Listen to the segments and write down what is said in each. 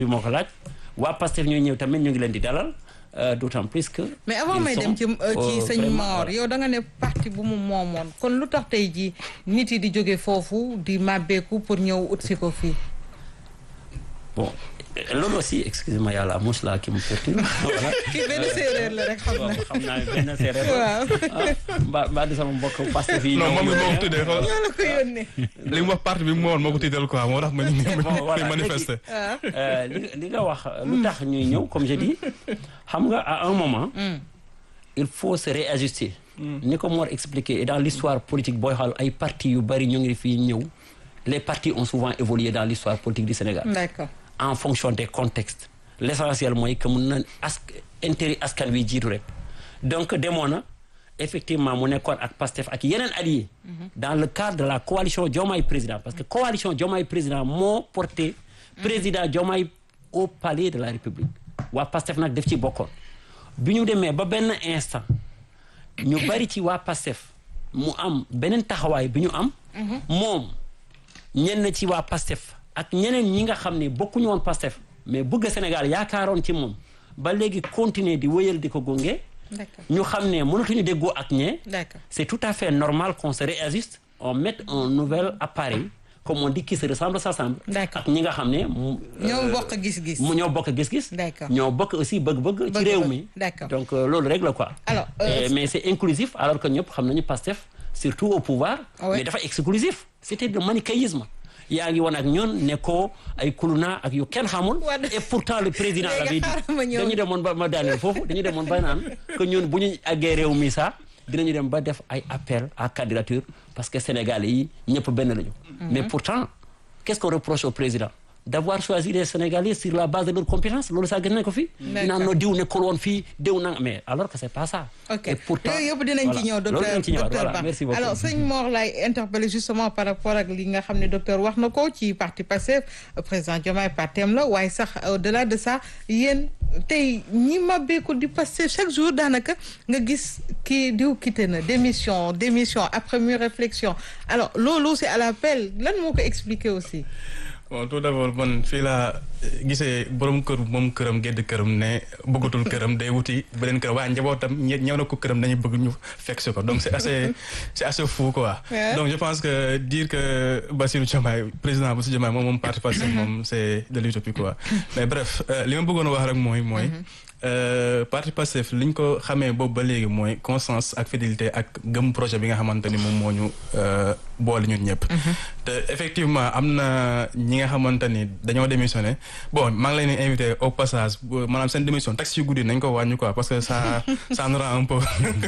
bi moo ko laaj waa Pastef ñooy ñëw tamit ñu ngi leen di dalal d'autant plus que. mais avant may dem ci ci sëñ Mor yow da nga ne parti bu mu moomoon kon lu tax tey jii nit yi di jóge foofu di màbbeeku pour ñëw ut si ko fii. bon loolu aussi excusez-moi yàlla mouche la qui me perturbe. voilà kii benn séeréer la rek xam na. xam naa benn séeréer la. waaw. mbaa mbaa di sama mbokk Pastef yi. non moom mi moo ko tuddee xool ñoo la ko yónnee. li mu wax parti bi mu woon moo ko tiital quoi moo tax ma ñu bon voilà manifester. léegi li li nga wax lu tax ñuy ñëw comme je dis xam nga à un moment. il faut se réajuster. ni ko Mor expliqué et dans l'histoire politique booy xool ay partis yu bari ñu ngi fii ñëw les partis ont souvent évolué dans l'histoire politique du Sénégal. d'accord. en fonction des contextes l'essentiel mooy que mun na ask intérêt askan wi jiitu rek donc demoon na effectivement mu nekkoon ak Pastef ak yeneen alliés dans le cadre de la coalition Diomaye président parce que coalition Diomaye président moo porté président Diomaye au palais de la République waa Pastef nag def ci bokkoon bi ñu demee ba benn instant ñu bari ci waa Pastef mu am beneen taxawaay bi ñu am moom ñenn ci waa Pastef ak ñeneen ñi nga xam ne bokkuñu woon Pastef mais bëgg Sénégal yaakaaroon ci moom ba léegi continuer di wéyal di ko gunge d'accord ñu xam ne mënatuñu déggoo ak ñee d'accord. c'est tout à fait normal qu'on se réajuste on mette un nouvel appareil comme on dit qui se ressemble s'assemble D'accord. ak ñi nga xam ne mu ñoo bokk gis-gis. mu ñoo bokk gis-gis D'accord. ñoo bokk aussi bëgg-bëgg ci Bëgg-bëgg. réew mi D'accord. donc euh, loolu rek la quoi Alors, euh, Et- mais c'est inclusif alors que ñëpp xam nañu Pastef surtout au pouvoir Ouais. mais dafa exclusif c'était le manichéisme yaa ngi woon ak ñoon ne ko ay kuluna ak yu kenn xamul Wade. et pourtant le président Léegi l'avait dit xaaral ma ñëw. dañu demoon ba ma daaneel foofu dañu demoon ba naan que ñun bu ñu àggee réew mi sax dinañu dem ba def ay appel à candidature parce que Sénégalais yi ñëpp benn lañu mais pourtant qu'est-ce qu'on reproche au président d'avoir choisi les Sénégalais sur la base de leurs compétences loolu sax gis nañ ko fii D'accord. naan no diw nekkul woon fii diw na mais alors que c'est pas ça ok et pourtant yooyu yëpp dinañ ci ñëw voilà. loolu docteur dinañ ci ñëwaat docteur voilà Ba merci beaucoup alors sëñ Mor lay interpellé justement par rapport ak li nga xam ne docteur wax na ko ci parti Pastef président Diomaye partem la waaye sax au delà de ça yéen tey ñi mabbeeku di Pastef chaque jour daanaka nga gis kii diw quitté na démission démission après mûre réflexion alors loolu c'est à l'appel lan moo ko expliquer aussi bon tout d'abord man fii laa gisee borom kër moom këram gedd këram ne bëggatul këram day wuti beneen këram waaye njabootam ñe ñëw na ko këram dañuy bëgg ñu fekk si ko donc c'est assez c'est assez fou quoi. Ouais. donc je pense que dire que Bassirou Diomaye président Bassirou Diomaye moom moom parti Pastef moom c'est de l'utopie quoi mais bref euh, li ma bëggoon a wax rek mooy mooy. euh, parti Pastef li ñu ko xamee boobu ba léegi mooy constance ak fidélité ak gëm projet bi nga xamante ni moom moo ñu euh, boole ñun ñëpp. te effectivement am na ñi nga xamante ni dañoo démissionné bon maa ngi leen di invité au passage bu- maanaam seen démission taxi yu guddi nañ ko wàññi quoi parce que ça ça nous rend un peu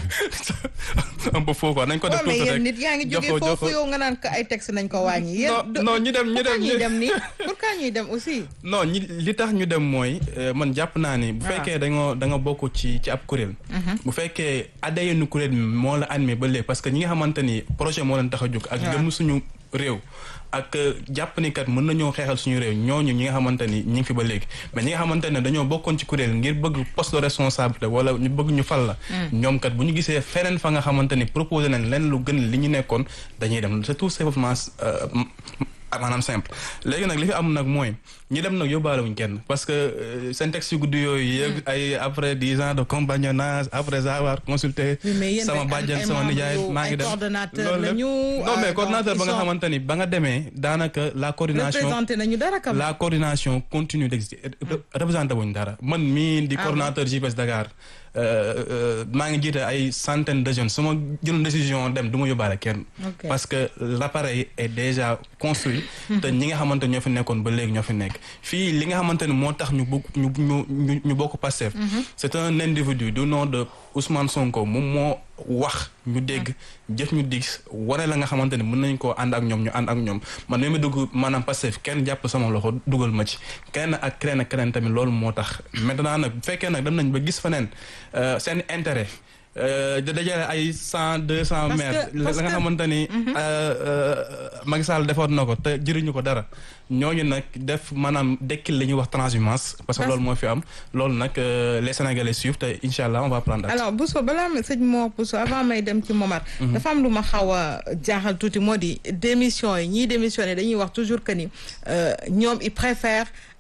un peu faux quoi nañ ko def waaw mais tuuti yéen rek nit yaa ngi jox jógee ko- jox ko- foofu yow nga naan ko ay texte nañ ko wàññi yéen non non ñu dem ñu pourquoi dem ñuy ñu- dem nii pourquoi ñuy dem aussi non ñi li tax ñu dem mooy euh, man jàpp naa ni. bu Ah. fekkee dañoo da nga bokk ci ci ab kuréel. bu fekkee adhéré kuréel mi moo la animé ba léegi parce que ñi nga xamante ni projet moo leen tax a jóg. ak waaw. gëm suñu réew. ak euh, jàpp ni kat mën nañoo xeexal suñu réew ñooñu ñi nga xamante ni ñi ngi fi ba léegi mais ñi nga xamante ne dañoo bokkoon ci kuréel ngir bëgg poste de responsabilité wala ñu bëgg ñu fal la. ñoom kat bu ñu gisee feneen fa nga xamante ni proposé nañ leen lu gën li ñu nekkoon dañuy dem c'est tout simplement euh, ah maanaam simple léegi nag li fi am nag mooy ñi dem nag yóbbaale wuñ kenn parce que euh, seen texte yu guddi yooyu yëpp ay après dix ans de compagnonnage après avoir consulté Oui, mais yéen sama ay- bàjjen ay sama membres nijaay yu- maa ngi ay dem coordonnateurs loolu lépp. lañu, non euh, mais coordonnateur donc ba nga ils sont- xamante ni ba nga demee daanaka la coordination représenté nañu dara kam la coordination continue d'exister représenté wuñ dara man mii di Ah coordonnateur JPS Dakar euh, euh, maa ngi jiite ay centaines de jeunes su ma jëloon décision dem du ma yóbbaale kenn Ok. parce que l'appareil est déjà construit te ñi nga xamante ñoo fi nekkoon ba léegi ñoo fi nekk fii li nga xamante ni moo tax ñu bokk ñu ñu ñu ñu bokk Pastef c'est un individu du nom de Ousmane Sonko moom moo wax ñu dégg jëf ñu dig wane la nga xamante ni mën nañ koo ànd ak ñoom ñu ànd ak ñoom man mi ma dugg maanaam Pastef kenn jàpp sama loxo dugal ma ci kenn ak keneen ak keneen tamit loolu moo tax maintenant nag bu fekkee nag dem nañ ba gis feneen euh, seen intérêt euh, da dajale ay cent deux cent Parce maires que- la parce nga que- xamante ni euh, euh, Macky Sall defoon na ko te jëriñu ko dara ñooñu nag def maanaam dekkil li ñuy wax transhumance parce que Parce- loolu moo fi am loolu nag euh, les Sénégalais suivent te incha allah on va prendre acte. alors Bousso balaa ma sëñ Mor Bousso avant may dem ci Momar dafa am lu ma xaw a jaaxal tuuti moo di démission yi ñii démissionné dañuy wax toujours que ni euh, ñoom ils préfèrent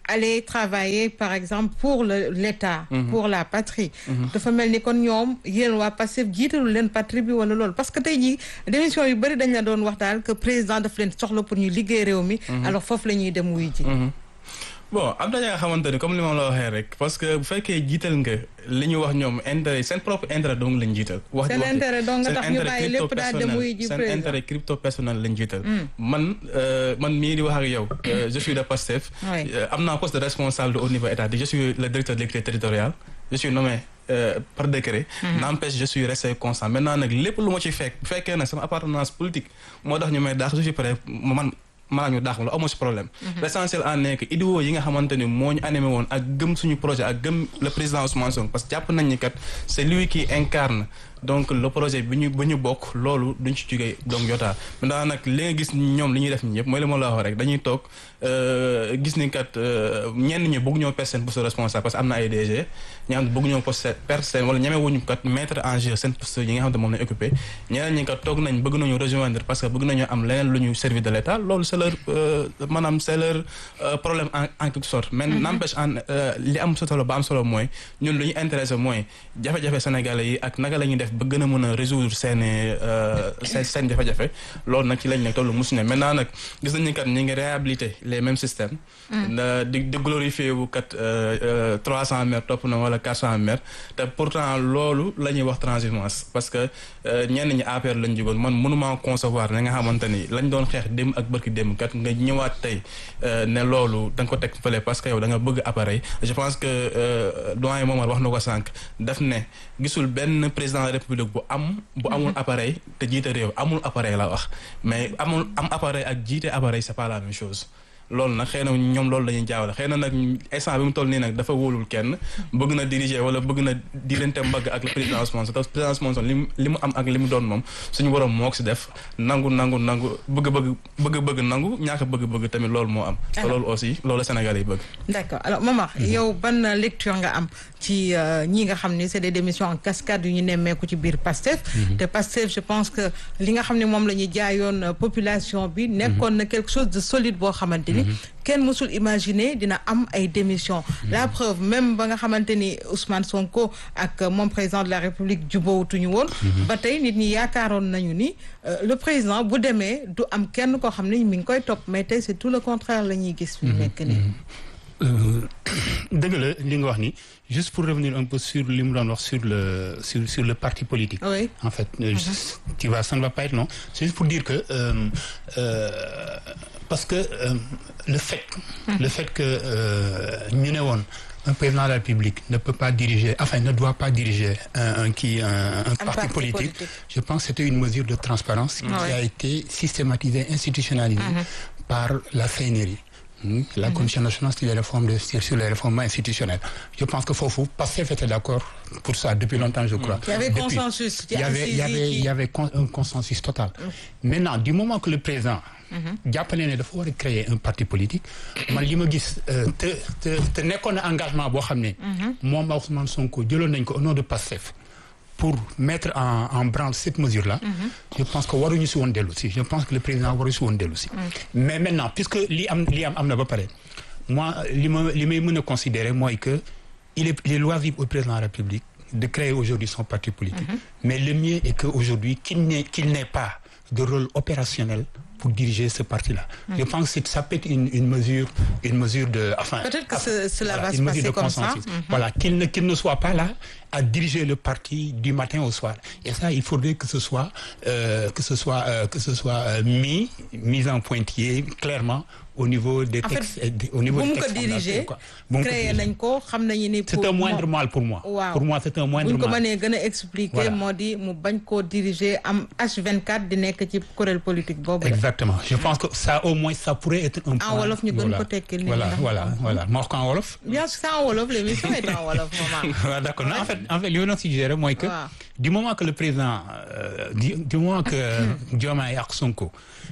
aller travailler par exemple pour le l'État pour la patrie dafa mel ni kon ñoom yéen waa Pastef jiitalu leen patrie bi wala loolu parce que tey jii démission yu bëri dañ la doon wax daal que président daf leen soxla pour ñu liggéey réew mi alors foofu la ñuy dem wuy ji bon am na ñi nga xamante ni comme li ma la waxee rek parce que bu fekkee jiital nga li ñu wax ñoom intérêt seen propre intérêt dong lañ jiital. wax seen intérêt dong nga tax ñu bàyyi lépp crypto daal dem wuy ji seen président intérêt crypto personnel lañ jiital. man man mii di wax ak yow. je suis de Pastef. Oui. am naa poste de responsable au niveau étatique je suis le directeur de l'équité territoriale je suis nommé. euh, par décret. n'empêche je suis resté constant maintenant nag lépp lu ma ci fekk bu fekkee nag sama appartenance politique moo tax ñu may daax je suis prêt man maa ñu daax la amoo si problème. l'essentiel en est que idéaux yi nga xamante ni moo ñu animé woon ak gëm suñu projet ak gëm le président Ousmane Sonko parce que jàpp nañ ni kat c'est lui qui incarne donc le projet bi ñu bi ñu bokk loolu duñ ci jógee donc yotaa maintenant nag li nga gis ñoom li ñuy def ñi yëpp mooy li ma la wax rek dañuy toog euh, gis ni kat euh, ñenn ñi bëgg ñoo perdre seen poste de responsable parce que am na ay DG ñi nga xam ne bëgg ñoo poste perdre seen wala ñeme wuñu kat mettre en jeu seen poste yi nga xam ne moom lañ occupé ñeneen ñi kat toog nañ bëgg nañu rejoindre parce que bëgg nañu am leneen lu ñu servir de l'État loolu c'est leur euh, maanaam c'est leur euh, problème en en quelque sorte mais n'empêche en euh, li am solo ba am solo mooy ñun lu ñu intéressé mooy jafe-jafe sénégalais yi ak naka la ñuy def ba gën a mën a résoudre seen seen seen jafe-jafe loolu nag ci lañ nekk tollu musu ne maintenant nag gis nañu kat ñi ngi réhabiliter les mêmes systèmes da di di glorifier wu kat trois cent mètres topp na wala quatre cent mètres te pourtant loolu la ñuy wax transhumance parce que ñenn ñi APR lañ jógoon man mënuma concevoir na nga xamante ni lañ doon xeex démb ak bërki démb kat nga ñëwaat tey ne loolu da nga ko teg fële parce que yow da nga bëgg appareil je pense que doyen Momar wax na ko sànq daf ne gisul benn président de la république bu am bu amul appareil te jiite réew amul appareil la wax mais amul am appareil ak jiite appareil c'est pas la même chose loolu nag xëy na ñoom loolu la ñuy jaawale xëy na nag instant bi mu toll nii nag dafa wóolul kenn bëgg na diriger wala bëgg na diirante mbagg ak le président Ousmane Sonko président Ousmane Sonko li mu li mu am ak li mu doon moom suñu borom moo ko si def nangu nangu nangu bëgg-bëgg bëgg-bëgg nangu ñaaka bëgg-bëgg tamit loolu moo am te loolu aussi loolu la Sénégal yi bëgg d'accord alors Momar yow ban lecture nga am ci ñi nga xam ni c'est des démissions en cascade yu ñu nemmeeku ci biir Pastef te Pastef je pense que li nga xam ne moom la ñuy jaayoon population bi nekkoon na quelque chose de solide boo xamante ni kenn mësul imaginer dina am ay démissions la preuve même ba nga xamante ni Ousmane Sonko ak moom président de la République jubóowutuñu woon ba tey nit ñi yaakaaroon nañu ni le président bu demee du am kenn koo xam ne mi ngi koy topp mais tey c'est tout le contraire la ñuy gis fi mu nekk nii dëgg la li nga wax ni juste pour revenir un peu sur li mu doon wax sur le sur sur le parti politique. Oui. en fait euh, tu vois ça ne va pas être non c'est juste pour dire que euh, euh, parce que euh, le fait. le fait que ñu ne woon un président de la République ne peut pas diriger enfin ne doit pas diriger un un qui un, un, Un parti, parti politique. politique. Je pense que c'était une mesure de transparence qui Ouais. a été systématisée, institutionnalisée par la CNRI. hmm, La Commission nationale sur les réformes de, sur sur les réformes institutionnelles. Je pense que Fofou, Pastef était d'accord pour ça depuis longtemps, je crois. Il y avait Depuis- consensus. il y avait, il y avait, il y avait con- un consensus total. Maintenant, du moment que le président jàpp ne ne dafa war a créer un parti politique man li ma gis euh, te te te nekkoon na engagement boo xam ne moom ak Ousmane Sonko jëloon nañ ko au nom de Pastef pour mettre en en branle cette mesure là je pense que waruñu si woon dellu si je pense que le président waru si woon dellu si mais maintenant puisque li am li am am na ba pare moi li ma li may mën a considérer mooy que il est il est loisible au président de la République de créer aujourd'hui son parti politique mais le mieux est que aujourd'hui qu'il n'ait qu'il n'ait pas de rôle opérationnel pour diriger ce parti-là. Je pense que c'est- ça peut être une, une mesure, une mesure de, enfin, Peut-être que enfin, ce- cela va une se mesure passer de comme ça. consensus. Mhm. Voilà, qu'il ne, qu'il ne soit pas là à diriger le parti du matin au soir. Et ça, il faudrait que ce soit, euh, que ce soit, euh, que ce soit euh, mis, mis en pointillé clairement au niveau des En fait, textes, et des- au niveau bu des mu ko textes diriger fondateurs, quoi. Bu mu ko créé diriger. nañ ko xam nañu ni C'est pour un moindre moom- mal pour moi. waaw Pour moi, c'est un moindre buñ ko mal. mënee gën a expliquer Voilà. moo di mu bañ koo diriger am H24 di nekk ci kuréel politique boobu la. Exactement. Je pense que ça, au moins, ça pourrait être un point. wolof ñu gën voilà. ko tekkil nit ñi Voilà, ndax- voilà, voilà. Ma wax ko en wolof. bien sûr c'est en wolof l'émission est en wolof maman. Voilà, d'accord. Non, en fait, en fait, li ma doon suggérer mooy que Waaw. du moment que le président euh, du, du moment que Diomaye ak Sonko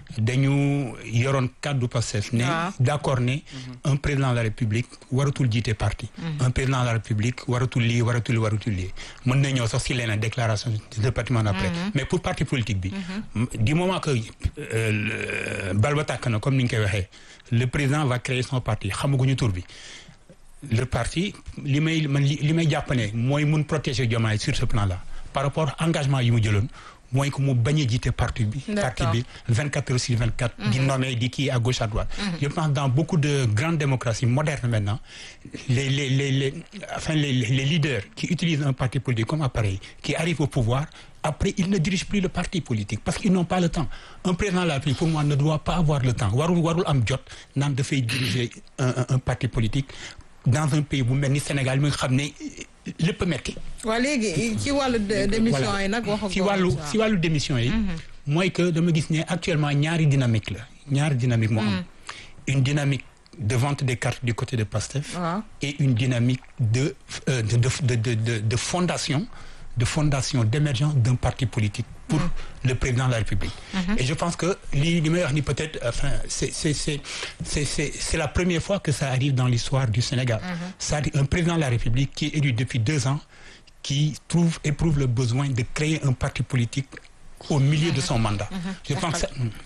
dañu yoroon kàddu Pastef ne waaw. d'accord ne un président de la République waratul jiite parti un président de la République waratul lii waratul lii waratul lii mën na ñëw sax si leneen déclaration de patrimoine après mais pour parti politique bi du moment que euh, le- bal ba tàkk na comme ni ñu koy waxee le président va créer son parti xamaguñu tur bi le parti li may man li li may jàpp ne mooy mun protéger Diomaye sur ce plan là par rapport engagement yi mu jëloon mooy que mu bañ a jiite parti bi parti D'accord. bi 24 heures sur 24 di nommer di kii à gauche à droite je pense dans beaucoup de grandes démocraties modernes maintenant les les les les enfin les, les leaders qui utilisent un parti politique comme appareil qui arrivent au pouvoir après ils ne dirigent plus le parti politique parce qu'ils n'ont pas le temps un président de la République pour moi ne doit pas avoir le temps warul warul am jot naan dafay diriger un, un, un parti politique dans un pays bu mel ni Sénégal mi nga xam ne lépp a metti waa léegi ci wàllu de- démission yi nag wax si wàllu si wàllu démission yi mooy que dama gis ne actuellement ñaari dynamique la ñaari dynamique moo am une dynamique de vente des cartes du côté de Pastef waaw et une dynamique de euh, de, de, de, de, de, de fondation de fondation d'émergence d'un parti politique pour le président de la République et je pense que li li may wax ni peut-être enfin c'est c'est c'est c'est c'est c'est la première fois que ça arrive dans l'histoire du Sénégal c'est-à-dire un président de la République qui est élu depuis deux ans qui trouve éprouve le besoin de créer un parti politique au milieu de son mandat je pense que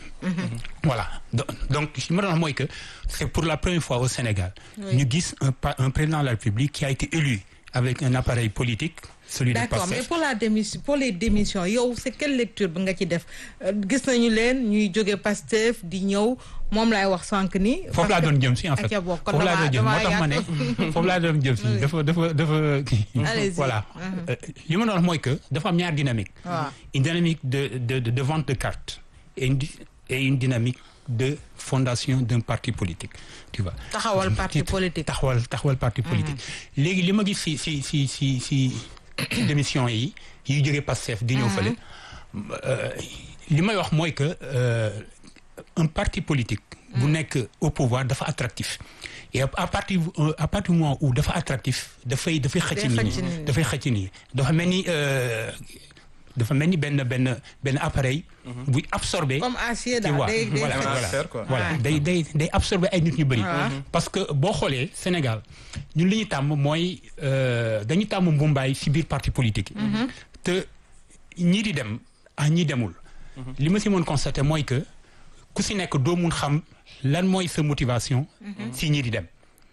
voilà donc donc li ma doon wax mooy que c'est pour la première fois au Sénégal ñu gis un pa- un président de la République qui a été élu avec un appareil politique celui de d'accord mais Pastef pour la démission pour les démissions yow c'est quelle lecture bi nga ci def Euh, gis nañu leen ñuy jóge Pastef di ñëw moom laay wax sànq ni. foofu laa doon jëm si en fait acca bokk kon foofu laa damaa doon jëm moo tax ma ne damaa foofu laa doon jëm si dafa dafa dafa kii Allez-y. voilà Euh, li ma doon wax mooy que dafa am ñaar dynamique waaw. une dynamique de de de, de vente de cartes et une, di- et une dynamique de fondation d'un parti politique tu vois taxawal parti politique. taxawal taxawal parti politique léegi li ma gis si si si si si démission yi yi jógee Pastef di ñëw fële euh, li may wax mooy que euh, un parti politique bu nekk au pouvoir dafa attractif et à à partir euh, à partir du moment où dafa attractif dafay dafay xëcc nit xëcc ñi nit ñi. dafay xëcc nit ñi dafa mel ni euh, dafa mel ni benn benn benn appareil buy absorbé comme acier tu daal vois day day voilà xëcc. voilà Faire, quoi. voilà Ouais. day day day absorber ay nit ñu bëri. parce que boo xoolee Sénégal ñun li ñu tàmm mooy euh, dañu tàmm mbumbaay si biir parti politique yi. te ñii di dem ah ñii demul. li ma si mën constater mooy que ku si nekk doo mun xam lan mooy sa motivation. si ñii di dem.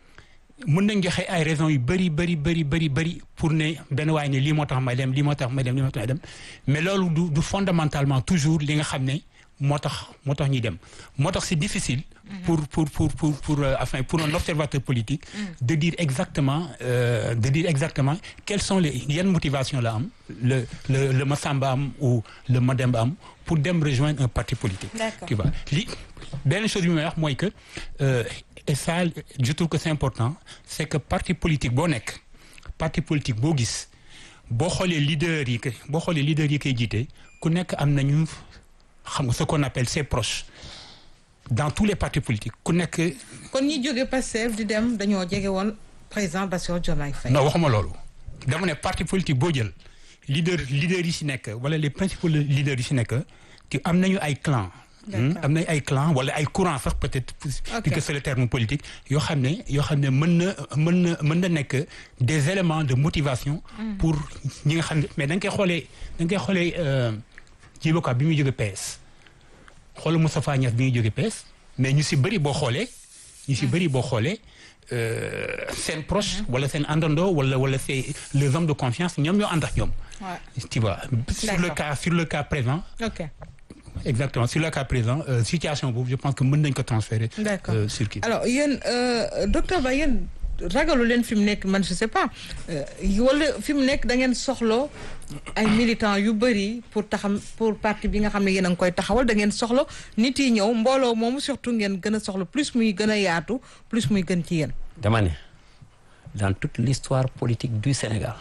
mën nañ joxe ay raisons yu bëri bëri bëri bëri bëri pour ne benn waay ne lii moo tax may dem lii moo tax may dem lii moo tax may dem mais loolu du du fondamentalement toujours li nga xam ne moo tax moo tax ñuy dem moo tax c'est difficile pour pour pour pour pour euh, enfin pour un observateur politique de dire exactement euh, de dire exactement quelles sont les yenn motivation la am le le le Massamba am ou le Mademba am pour dem rejoindre un parti politique D'accord. tu vois li benn chose bi may wax mooy que euh, et ça je trouve que c'est important c'est que parti politique boo nekk parti politique boo gis boo xoolee leader yi que boo xoolee leader yi koy jiite ku nekk am nañu xam nga ce qu'on appelle ses proches dans tous les partis politiques ku nekk kon ñi jóge Pastef di dem dañoo jege woon président Bassirou Diomaye Faye. non waxuma loolu dama ne parti politique boo jël leader leader yi si nekk wala les principaux leaders yi si nekk te am nañu ay clan D'accord. am nañu ay clan wala ay courant sax peut-être Ok. puisque c'est le terme politique yoo xam ne yoo xam ne mën na mën na mën na nekk des éléments de motivation pour ñi nga xam ne mais da nga koy xoolee da nga koy xoolee Djibo Ka bi muy jóge PS xoolal Moustapha Niasse bi muy jóge PS mais ñu si bëri boo xoolee ñu si bëri boo xoolee euh, seen proche wala seen àndandoo wala wala c'est les hommes de confiance ñoom ñoo ànd ak ñoom Ouais. tu vois sur le D'accord. cas sur le cas présent ok exactement sur le cas présent euh, situation boobu je pense que mën nañ ko transférer D'accord. euh, sur kii alors yéen euh, docteur Ba yéen ragalu leen fi mu nekk man je sais pas euh, wala fi mu nekk da ngeen soxla ay militants yu bëri pour taxam pour parti bi nga xam ne yéen a ngi koy taxawal da ngeen soxla nit yi ñëw mbooloo moomu surtout ngeen gën a soxla plus muy gën a yaatu plus muy gën ci yéen. dama ne dans toute l'histoire politique du Sénégal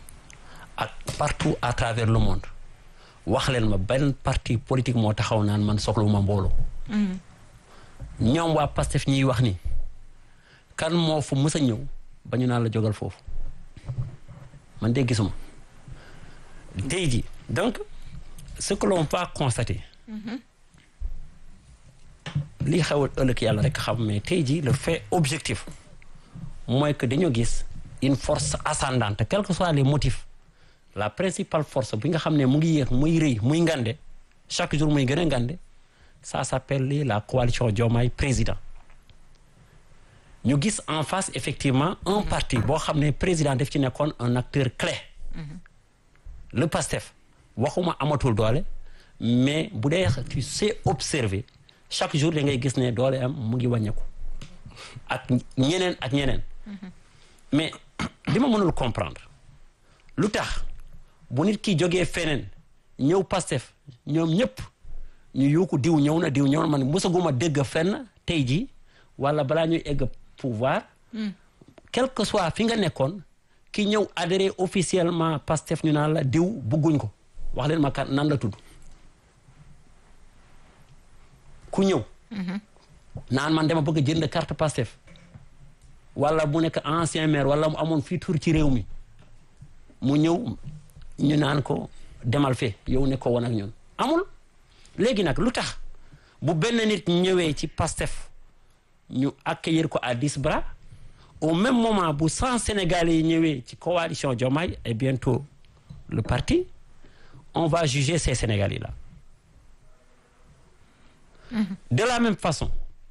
ak partout à travers le monde wax leen ma benn parti politique moo taxaw naan man soxlawuma mbooloo ñoom waa Pastef ñiy wax ni kan moo fu mës a ñëw ba ñu naan la jógal foofu man de gisuma tey jii donc ce que l'on va constater lii xew ëllëg yàlla rek xam mais tey jii le fait objectif mooy que dañoo gis une force ascendante quels que soient les motifs la principale force bi nga xam ne mu ngi yéex muy rëy muy ngande chaque jour muy gën a ngande ça s'appelle la coalition Diomaye président ñu gis en face effectivement un parti boo xam ne président daf ci nekkoon un acteur clé le PASTEF waxuma amatul doole mais bu dee tu sais observer chaque jour da ngay gis ne doole am mu ngi wàññeeku ak ñeneen ak ñeneen mais li ma mënul comprendre lu tax bu nit ki jógee feneen ñëw Pastef ñoom ñëpp ñu yuuku diw ñëw na diw ñëw na man mosaguma dégg fenn tey jii wala balaa ñuy egg pouvoir quel que soit fi nga nekkoon ki ñëw adhéré officiellement Pastef ñu naan la diw bugguñ ko wax leen ma kan nan la tudd ku ñëw naan man dama bëgg jënd carte Pastef wala mu nekk ancien maire wala mu amoon fii tur ci réew mi mu ñëw ñu naan ko demal fee yow ne ko woon ak ñun amul léegi nag lu tax bu benn nit ñëwee ci Pastef ñu accueillir ko à dix bras au même moment bu cent Sénégalais yi ñëwee ci coalition Diomaye et bientôt le parti on va juger ces Sénégalais là de la même façon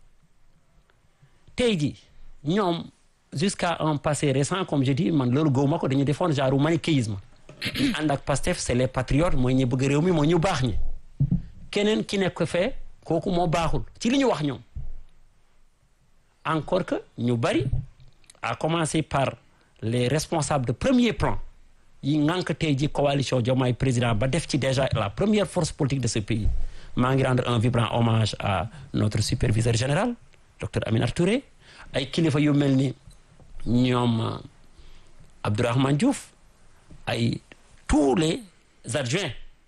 tey jii ñoom jusqu'à un passé récent comme je dis man loolu gëwuma ko dañu defoon genre manichéisme ànd ak Pastef c'est les patriotes mooy ñi bëgg réew mi mooy ñu baax ñi keneen ki nekk fee kooku moo baaxul ci li ñu wax ñoom encore que ñu bari à commencer par les responsables de premier plan yi ngànk tey ji coalition Diomaye président ba def ci déjà la première force politique de ce pays maa ngi rendre un vibrant hommage à notre superviseur général docteur Aminata Touré ay kilifa yu mel ni ñoom Abdourahmane Diouf ay tous les adjoints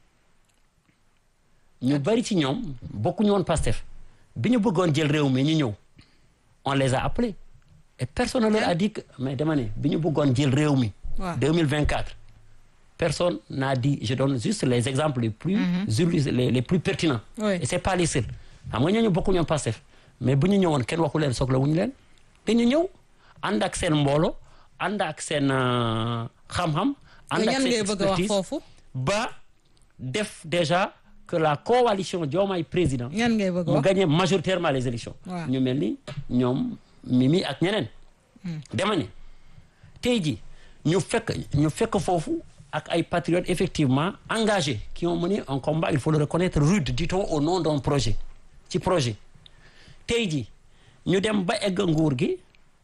ñu bari ci ñoom bokkuñu woon Pastef bi ñu bëggoon jël réew mi ñu ñëw on les a appelés et personne ne leur a dit que mais dama ne bi ñu bëggoon jël réew mi. waaw 2024 personne n'a dit je donne juste les exemples les plus. les les plus pertinents. Oui. et c'est pas les seuls xam nga ñooñu bokkuñu woon Pastef mais bu ñu ñëwoon kenn waxu leen soxla wuñu leen dañu ñëw ànd ak seen mboolo ànd ak seen euh, xam-xam. ànd ak ñan seen ngay bëgg a wax expertise foofu ba def déjà que la coalition Diomaye président. ñan ngay bëgg a mu wax gagné majoritairement les élections Waaw. ñu mel ni ñoom Mimi ak ñeneen dama ne tey ji ñu fekk ñu fekk foofu ak ay patriotes effectivement engagés qui ont mené un combat il faut le reconnaître rude dit-on au nom d'un projet ci projet tey ji ñu dem ba egg nguur gi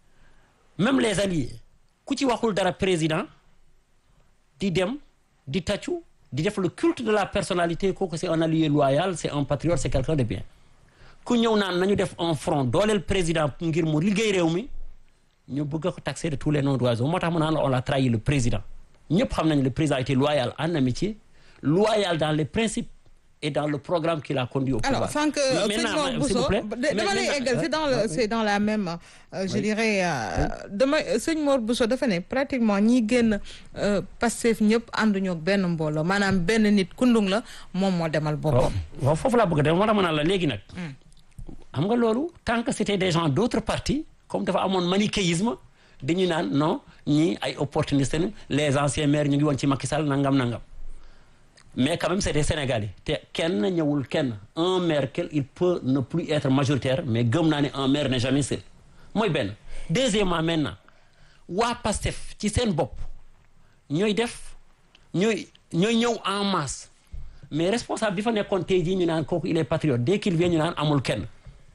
même les alliés ku ci waxul dara président di dem di tàccu di def le culte de la personnalité kooku c'est un allié loyal c'est un patriote c'est quelqu'un de bien ku ñëw naan nañu def un front dooleel président ngir mu liggéey réew mi ñu bëgg ko taxer de tous les noms d'oiseaux moo tax mu naan la on a trahi le président ñëpp xam nañu le président était loyal en amitié loyal dans les principes et dans le programme qu'il a conduit au pouvoir. alors sànq Mais sëñ maintenant, Mor s'il vous Bousso plaît. da- Mais dama lay maintenant, eggal c'est dans le oui. c'est dans la même euh, je Oui. dirais euh, dama sëñ Mor Bousso dafa ne pratiquement ñi génn euh, Pastef ñëpp ànduñu ak benn mbooloo maanaam benn nit kundung la moom moo demal waaw boppam waaw foofu laa bëgg a dem moo tax ma naan la léegi nag. xam nga loolu tant que c'était des gens d'autres partis comme dafa amoon manichéisme dañu naan non ñii ay opportunistes lañu les anciens maires ñu ngi woon ci Macky Sall nangam nangam mais quand même c'est des Sénégalais te kenn ñëwul kenn un maire quel il peut ne plus être majoritaire mais gëm naa ne un maire n'est jamais seul mooy benn deuxièmement maintenant waa PASTEF ci seen bopp ñooy def ñooy ñooy ñëw en masse mais responsable bi fa nekkoon tey jii ñu naan kooku il est patriote dès qu'il vient ñu naan amul kenn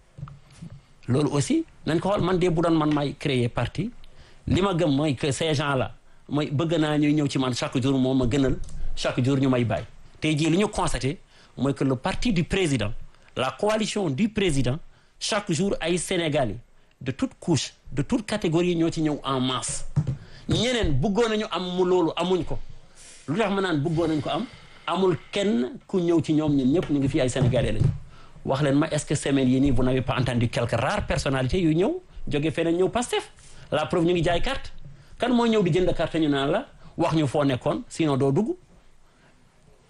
loolu aussi nañ ko xool man de bu doon man may créer parti li ma gëm mooy que ces gens là mooy bëgg naa ñuy ñëw ci man chaque jour moom ma gënal chaque jour ñu may bàyyi tey jii li ñu constaté mooy que le parti du président la coalition du président chaque jour ay Sénégalais de toute couche de toute catégorie ñoo ci ñëw en masse ñeneen bëggoon nañu am mu loolu amuñ ko lu tax ma naan bëggoon nañ ko am amul kenn ku ñëw ci ñoom ñun ñëpp ñu ngi fi ay sénégalais lañu wax leen ma est-ce que semaine yi nii vous n'avez pas entendu quelques rares personnalités yu ñëw jóge feneen ñëw Pastef la preuve ñu ngi jaay carte kan moo ñëw di jënd carte ñu naan la wax ñu foo nekkoon sinon doo dugg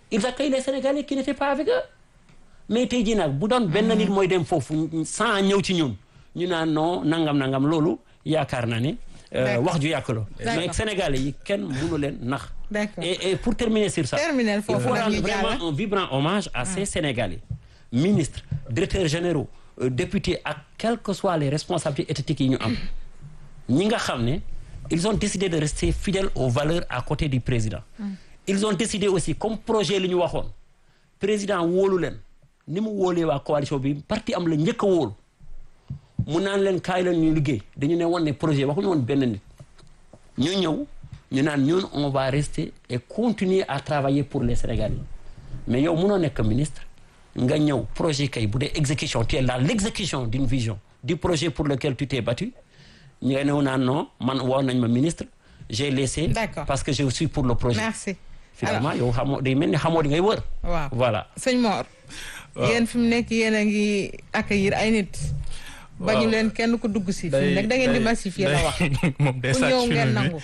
ils accueillent les Sénégalais qui n'étaient pas avec eux mais tey jii nag bu doon benn nit mooy dem foofu sans ñëw ci ñun ñu naan non nangam nangam loolu yaakaar naa ne euh, D'accord. wax ju yàq la mais D'accord. Sénégalais yi kenn mënu leen nax D'accord. et, et pour terminer sur ça Terminer il foofu faut nag rendre ñu jàll. vraiment un vibrant hommage à ces Sénégalais ministres directeurs généraux euh, députés ak quelles que soient les responsabilités étatiques yi ñu am ñi nga xam ne ils ont décidé de rester fidèles aux valeurs à côté du président ils ont décidé aussi comme projet li ñu waxoon président wóolu leen ni mu wóolee waa coalition bi parti am la njëkk a wóolu mu naan leen kaay leen ñu liggéey dañu ne woon ne projet waxuñu woon benn nit ñu ñëw ñu naan ñun on va rester et continuer à travailler pour les Sénégalais mais yow mënoo nekk ministre nga ñëw projet kay bu dee exécution tu es dans l'exécution d'une vision du projet pour lequel tu t'es battu ñu nga ñëw naan non man woo nañ ma ministre j'ai laissé D'accord. parce que je suis pour le projet merci finalement yow xamoo day mel ni xamoo di ngay wër waaw voilà sëñ Mor yéen fi mu nekk yéen a ngi accueillir ay nit bañu Waaw. leen kenn ku dugg si fi mu nekk da ngeen di massifier la wax moom day ku sàcc ñëw film ngeen bi. nangu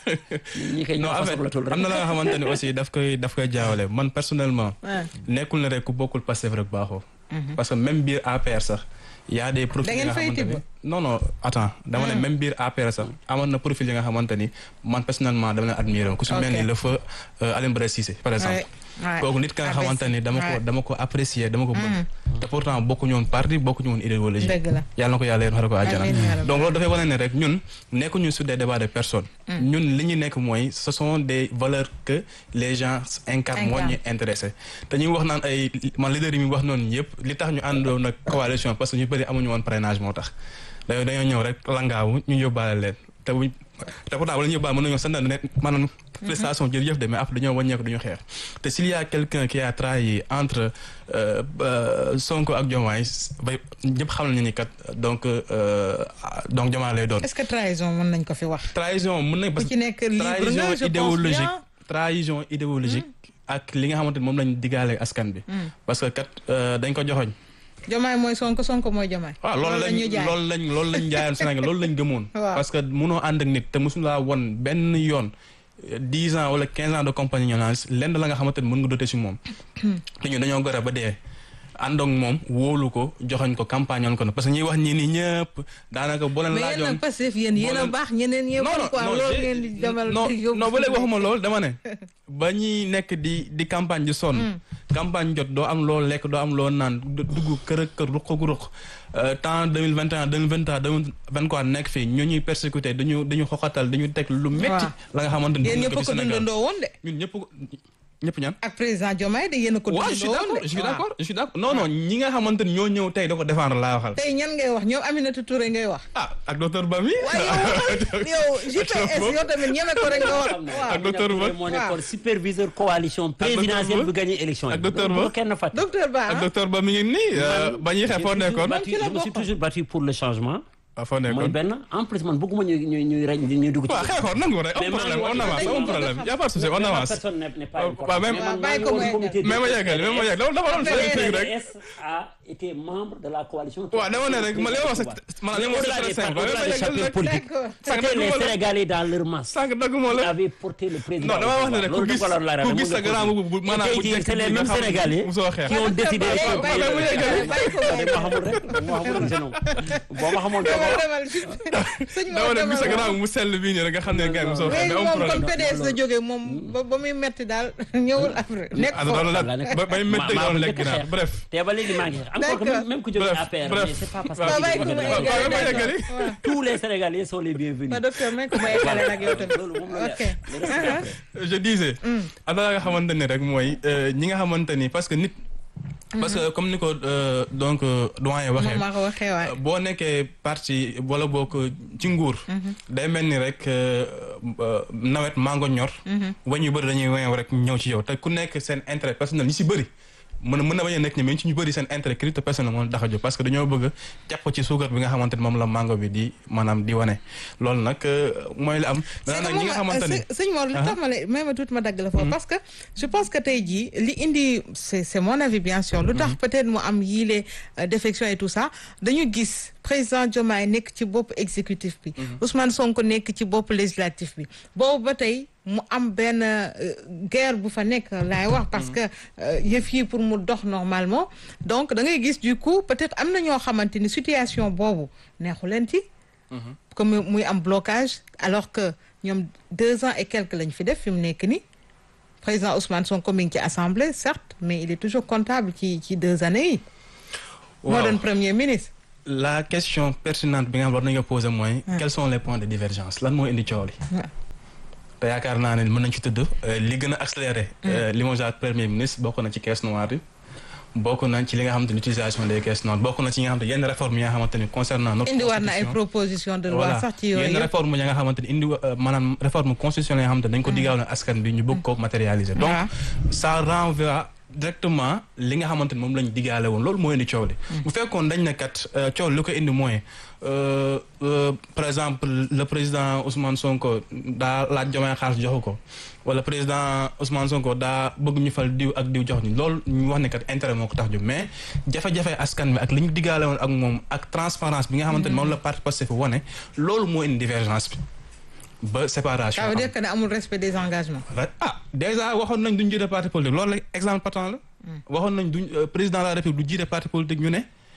ñi koy non ñoo en fa fait soxlatul rek am na la nga xamante ni aussi daf koy daf koy jaawale man personnellement. Ah. nekkul ne rek ku bokkul Pastef rek baaxoo. parce que même biir APR sax y a des profils Da yi ngeen nga fay xamante ni tibb? non non attends dama ne même biir APR sax amoon na profil yi nga xamante ni man personnellement dama leen admiré ku su mel Ok. ni le feu euh, Alioune Badara Cissé par exemple. Ouais, ouais. kooku nit ka nga Ah, xamante ni dama ko ouais. dama ko apprécier dama ko bëgg. te pourtant bokkuñu woon parti bokkuñu woon idéologie. Dëgg la. yàlla na ko yàlla yéen xare ko àjjana Amiin yaa rabbi. donc loolu dafay wane ne rek ñun nekkuñu sur des débats de personnes. ñun li ñu nekk mooy ce sont des valeurs que les gens incarnent moo ñu intéressé te ñuy wax naan ay man leader yi mi wax noonu yëpp li tax ñu àndoon nag coalition parce que ñu bëri amuñu woon parrainage moo tax dañoo dañoo ñëw rek langaawu ñu yóbbaale leen te buñ te pourtant wala ñu yóbbaale mën nañoo sant ne maanaam prestation jërëjëf de mais après dañoo wàññeeku duñu xeex te s'il y a quelqu'un qui a trahi entre euh, euh, Sonko ak Diomaye bay ñëpp xam nañu ni kat donc euh, donc Diomaye lay doon est-ce que trahison mën nañ ko fi wax trahison mën nañ ku ci nekk libre nga trahison je pense idéologique bien trahison idéologique ak li nga xamante ni moom lañ diggaale askan bi parce que kat euh, dañ ko joxoñ Jomaay mooy Sonko Sonko mooy Jomaay waaw loolu lañ ñu jaay loolu lañ loolu lañ jaayoon Sénégal loolu lañ gëmoon Waaw. parce que mënoo ànd ak nit te mosulaa won benn yoon dix ans wala quinze ans de compagnonnage lenn la nga xamante ni mën nga dote si moom te ñu dañoo gore ba dee àndoog moom wóolu ko joxoñ ko campagne oon ko parce que ñuy wax ñii nii ñëpp daanaka boo leen mais yéen laajoon nag Pastef yéen yéen a leen- baax ñeneen ñëpp non non quoi non loolu j'ai- ngeen di demal non yóbbu non ba léegi waxuma loolu dama ne ba ñuy nekk di di campagne di sonn campagne jot doo am loo lekk doo am loo naan du- dugg kër ak kër ruq ak ruq Euh, temps deux mille vingt et un deux mille vingt trois deux mille vingt quatre nekk fii ñu ñuy persécuté dañu dañu xoxatal dañu teg lu métti Waaw. la nga xamante ni yéen dund ñëpp ko a fi ko Sénégal dundandoo woon de ñun ñëpp ko ñëpp ñaan ak président Diomaye de yéen a ko waaw je suis dundandoo woon d'accord de je suis waaw. d'accord je suis d'accord non non ñi nga xamante ni ñoo ñëw tey da ko défendre laa waxal tey ñan ngay wax ñoom Aminata Touré ngay wax ah ak docteur Bami waaye yow yow GPS yow tamit ñeme ko rek nga wax waaw ak docteur Ba. moo nekkoon superviseur coalition présidentielle Ba. bu gagné élection yi Ak docteur bu Ba. ko kenn fàtte docteur Ba ak ah docteur Ba mi ngi nii euh, ba ñuy xeex foo nekkoon battu ci la je me suis bokkoon. toujours battu pour le changement ah foo mooy nekkoon benn en plus man bëgguma ñuy ñuy ñuy rey ñuy dugg ci waaw xeexoon nangu rek Mais am maa problème ngi on woon- avance amul problème y a pas de souci on Mais ma avance personne n'est n'est pas Waaw, importante. waaw, même- Mais man bàyyi maa ko ngi woon mu comité mais ma yeggali mais ma yeggali loolu dafa doon Mais- fay rek PDS a été membre de la coalition. waaw dama ne rek ma li ma wax man li ma wax c'est très simple Au-delà mais des ma yeggali chapelles rek politiques, D'accord. Sànq c'était les dëgguma la Sénégalais dans leur masse. sànq dëgguma qui la avaient porté le président. non dama wax ne rek ku gis ku gis sa grand bu bu maanaam bu tey jii njëkk c'est les bi nga mêmes xam ne Sénégalais mosoo xeex qui ont décidé. Bàyyi ko, bàyyi ko, bàyyi ko, bàyyi ko. ma xamul rek ma xamul rek jeune boo ma xamoon demal dama demal sëñ dama Mor ne gis sa demal grand mu sell bii nii rek nga xam ne gars yi mosoo xeex léegi mais amul moom comme problème PDS la jógee moom ba ba muy metti daal ñëwul après nekk ah foofu loolu la la nekk. ba bay métti maa doon ko lekk njëkk a ginaar xeex. bref te ba léegi maa ngi xeex. encore que D'accord. même même ku jógee Bref, APR bref. mais c'est pas parce Waaw, que bàyyi ko ci mu côté waaw, eggali, waaw, d'accord. yeggali. waaw. tous les Sénégalais sont les bienvenus. ba docteur may ko ma eggale nag yow tamit loolu moom la ok leer. Le reste, après. je disais am na nga xamante ni rek mooy euh, ñi nga xamante ni parce que nit parce que comme ni ko euh, donc euh, doyen waxee moom maa ko waxee waay boo nekkee parti wala boo ko ci nguur day mel ni rek euh, euh, nawet mango ñor wañ yu bëri dañuy weew rek ñëw ci yow te ku nekk seen intérêt personnel ñi si bëri mën a mën na bañ a nekk ñi mais ci ñu bëri seen intérêt crypto personnel moom tax a jóg parce que dañoo bëgg a jàpp ci suukar bi nga xamante ni moom la mango bi di maanaam di wane loolu nag euh, mooy li am c'est maintenant que nag ñi nga moom, xamante ni së- sëñ Mor li tax ma la may ma tuuti ma dagg la foofu parce que je pense que tey jii li indi c'est c'est mon avis bien sûr lu tax peut-être mu am yii les euh, défections et tout ça dañu gis président Diomaye nekk ci bopp exécutif bi Ousmane Sonko nekk ci bopp législatif bi boobu ba tey mu am benn guerre bu fa nekk laay wax parce que yëf yi pour mu dox normalement donc da ngay gis du coup peut-être am na ñoo xamante ni situation boobu neexu leen ci comme muy am blocage alors que ñoom deux ans et quelques lañ fi def fi mu nekk ni président Ousmane Sonko mi ngi ci assemblée certes mais il est toujours comptable ci ci deux années yi moo doon premier ministre la question pertinente bi nga xam war nañu poser mooy quels sont les points de divergence lan moo indi coow li te yaakaar naa ne mën nañ ci tudd li gën a accéléré limogeage premier ministre bokk na ci caisse noire yi bokk nañ ci li nga xamante ni utilisation des caisses noires bokk na ci yi nga xamante yenn réforme yi nga xamante ni concernant notre indi war na ay proposition de loi sax ci yooyu yenn réforme yi nga xamante ni indi maanaam réforme constitutionnelle yi nga xamante ni dañ ko diggaale askan bi ñu bëgg ko matérialiser donc ça renvoie directement li nga xamante ni moom lañ diggaale woon loolu moo indi coow li bu fekkoon dañ ne kat coow li ko indi mooy par exemple le président Ousmane Sonko daa laaj Diomaye xaalis joxu ko wala président Ousmane Sonko daa bëgg ñu fal diw ak diw jox ñu loolu ñu wax ne kat intérêt moo ko tax jóg mais jafe-jafe askan bi ak li ñu diggaale woon ak moom ak transparence bi nga xamante ni moom la parti Pastef wane loolu moo indi divergence bi ba séparation ça veut dire que ne amul respect des engagements ah déjà waxoon nañ duñ jiite parti politique loolu la exemple patent la waxoon nañ duñ président de la république du jiite parti politique ñu ne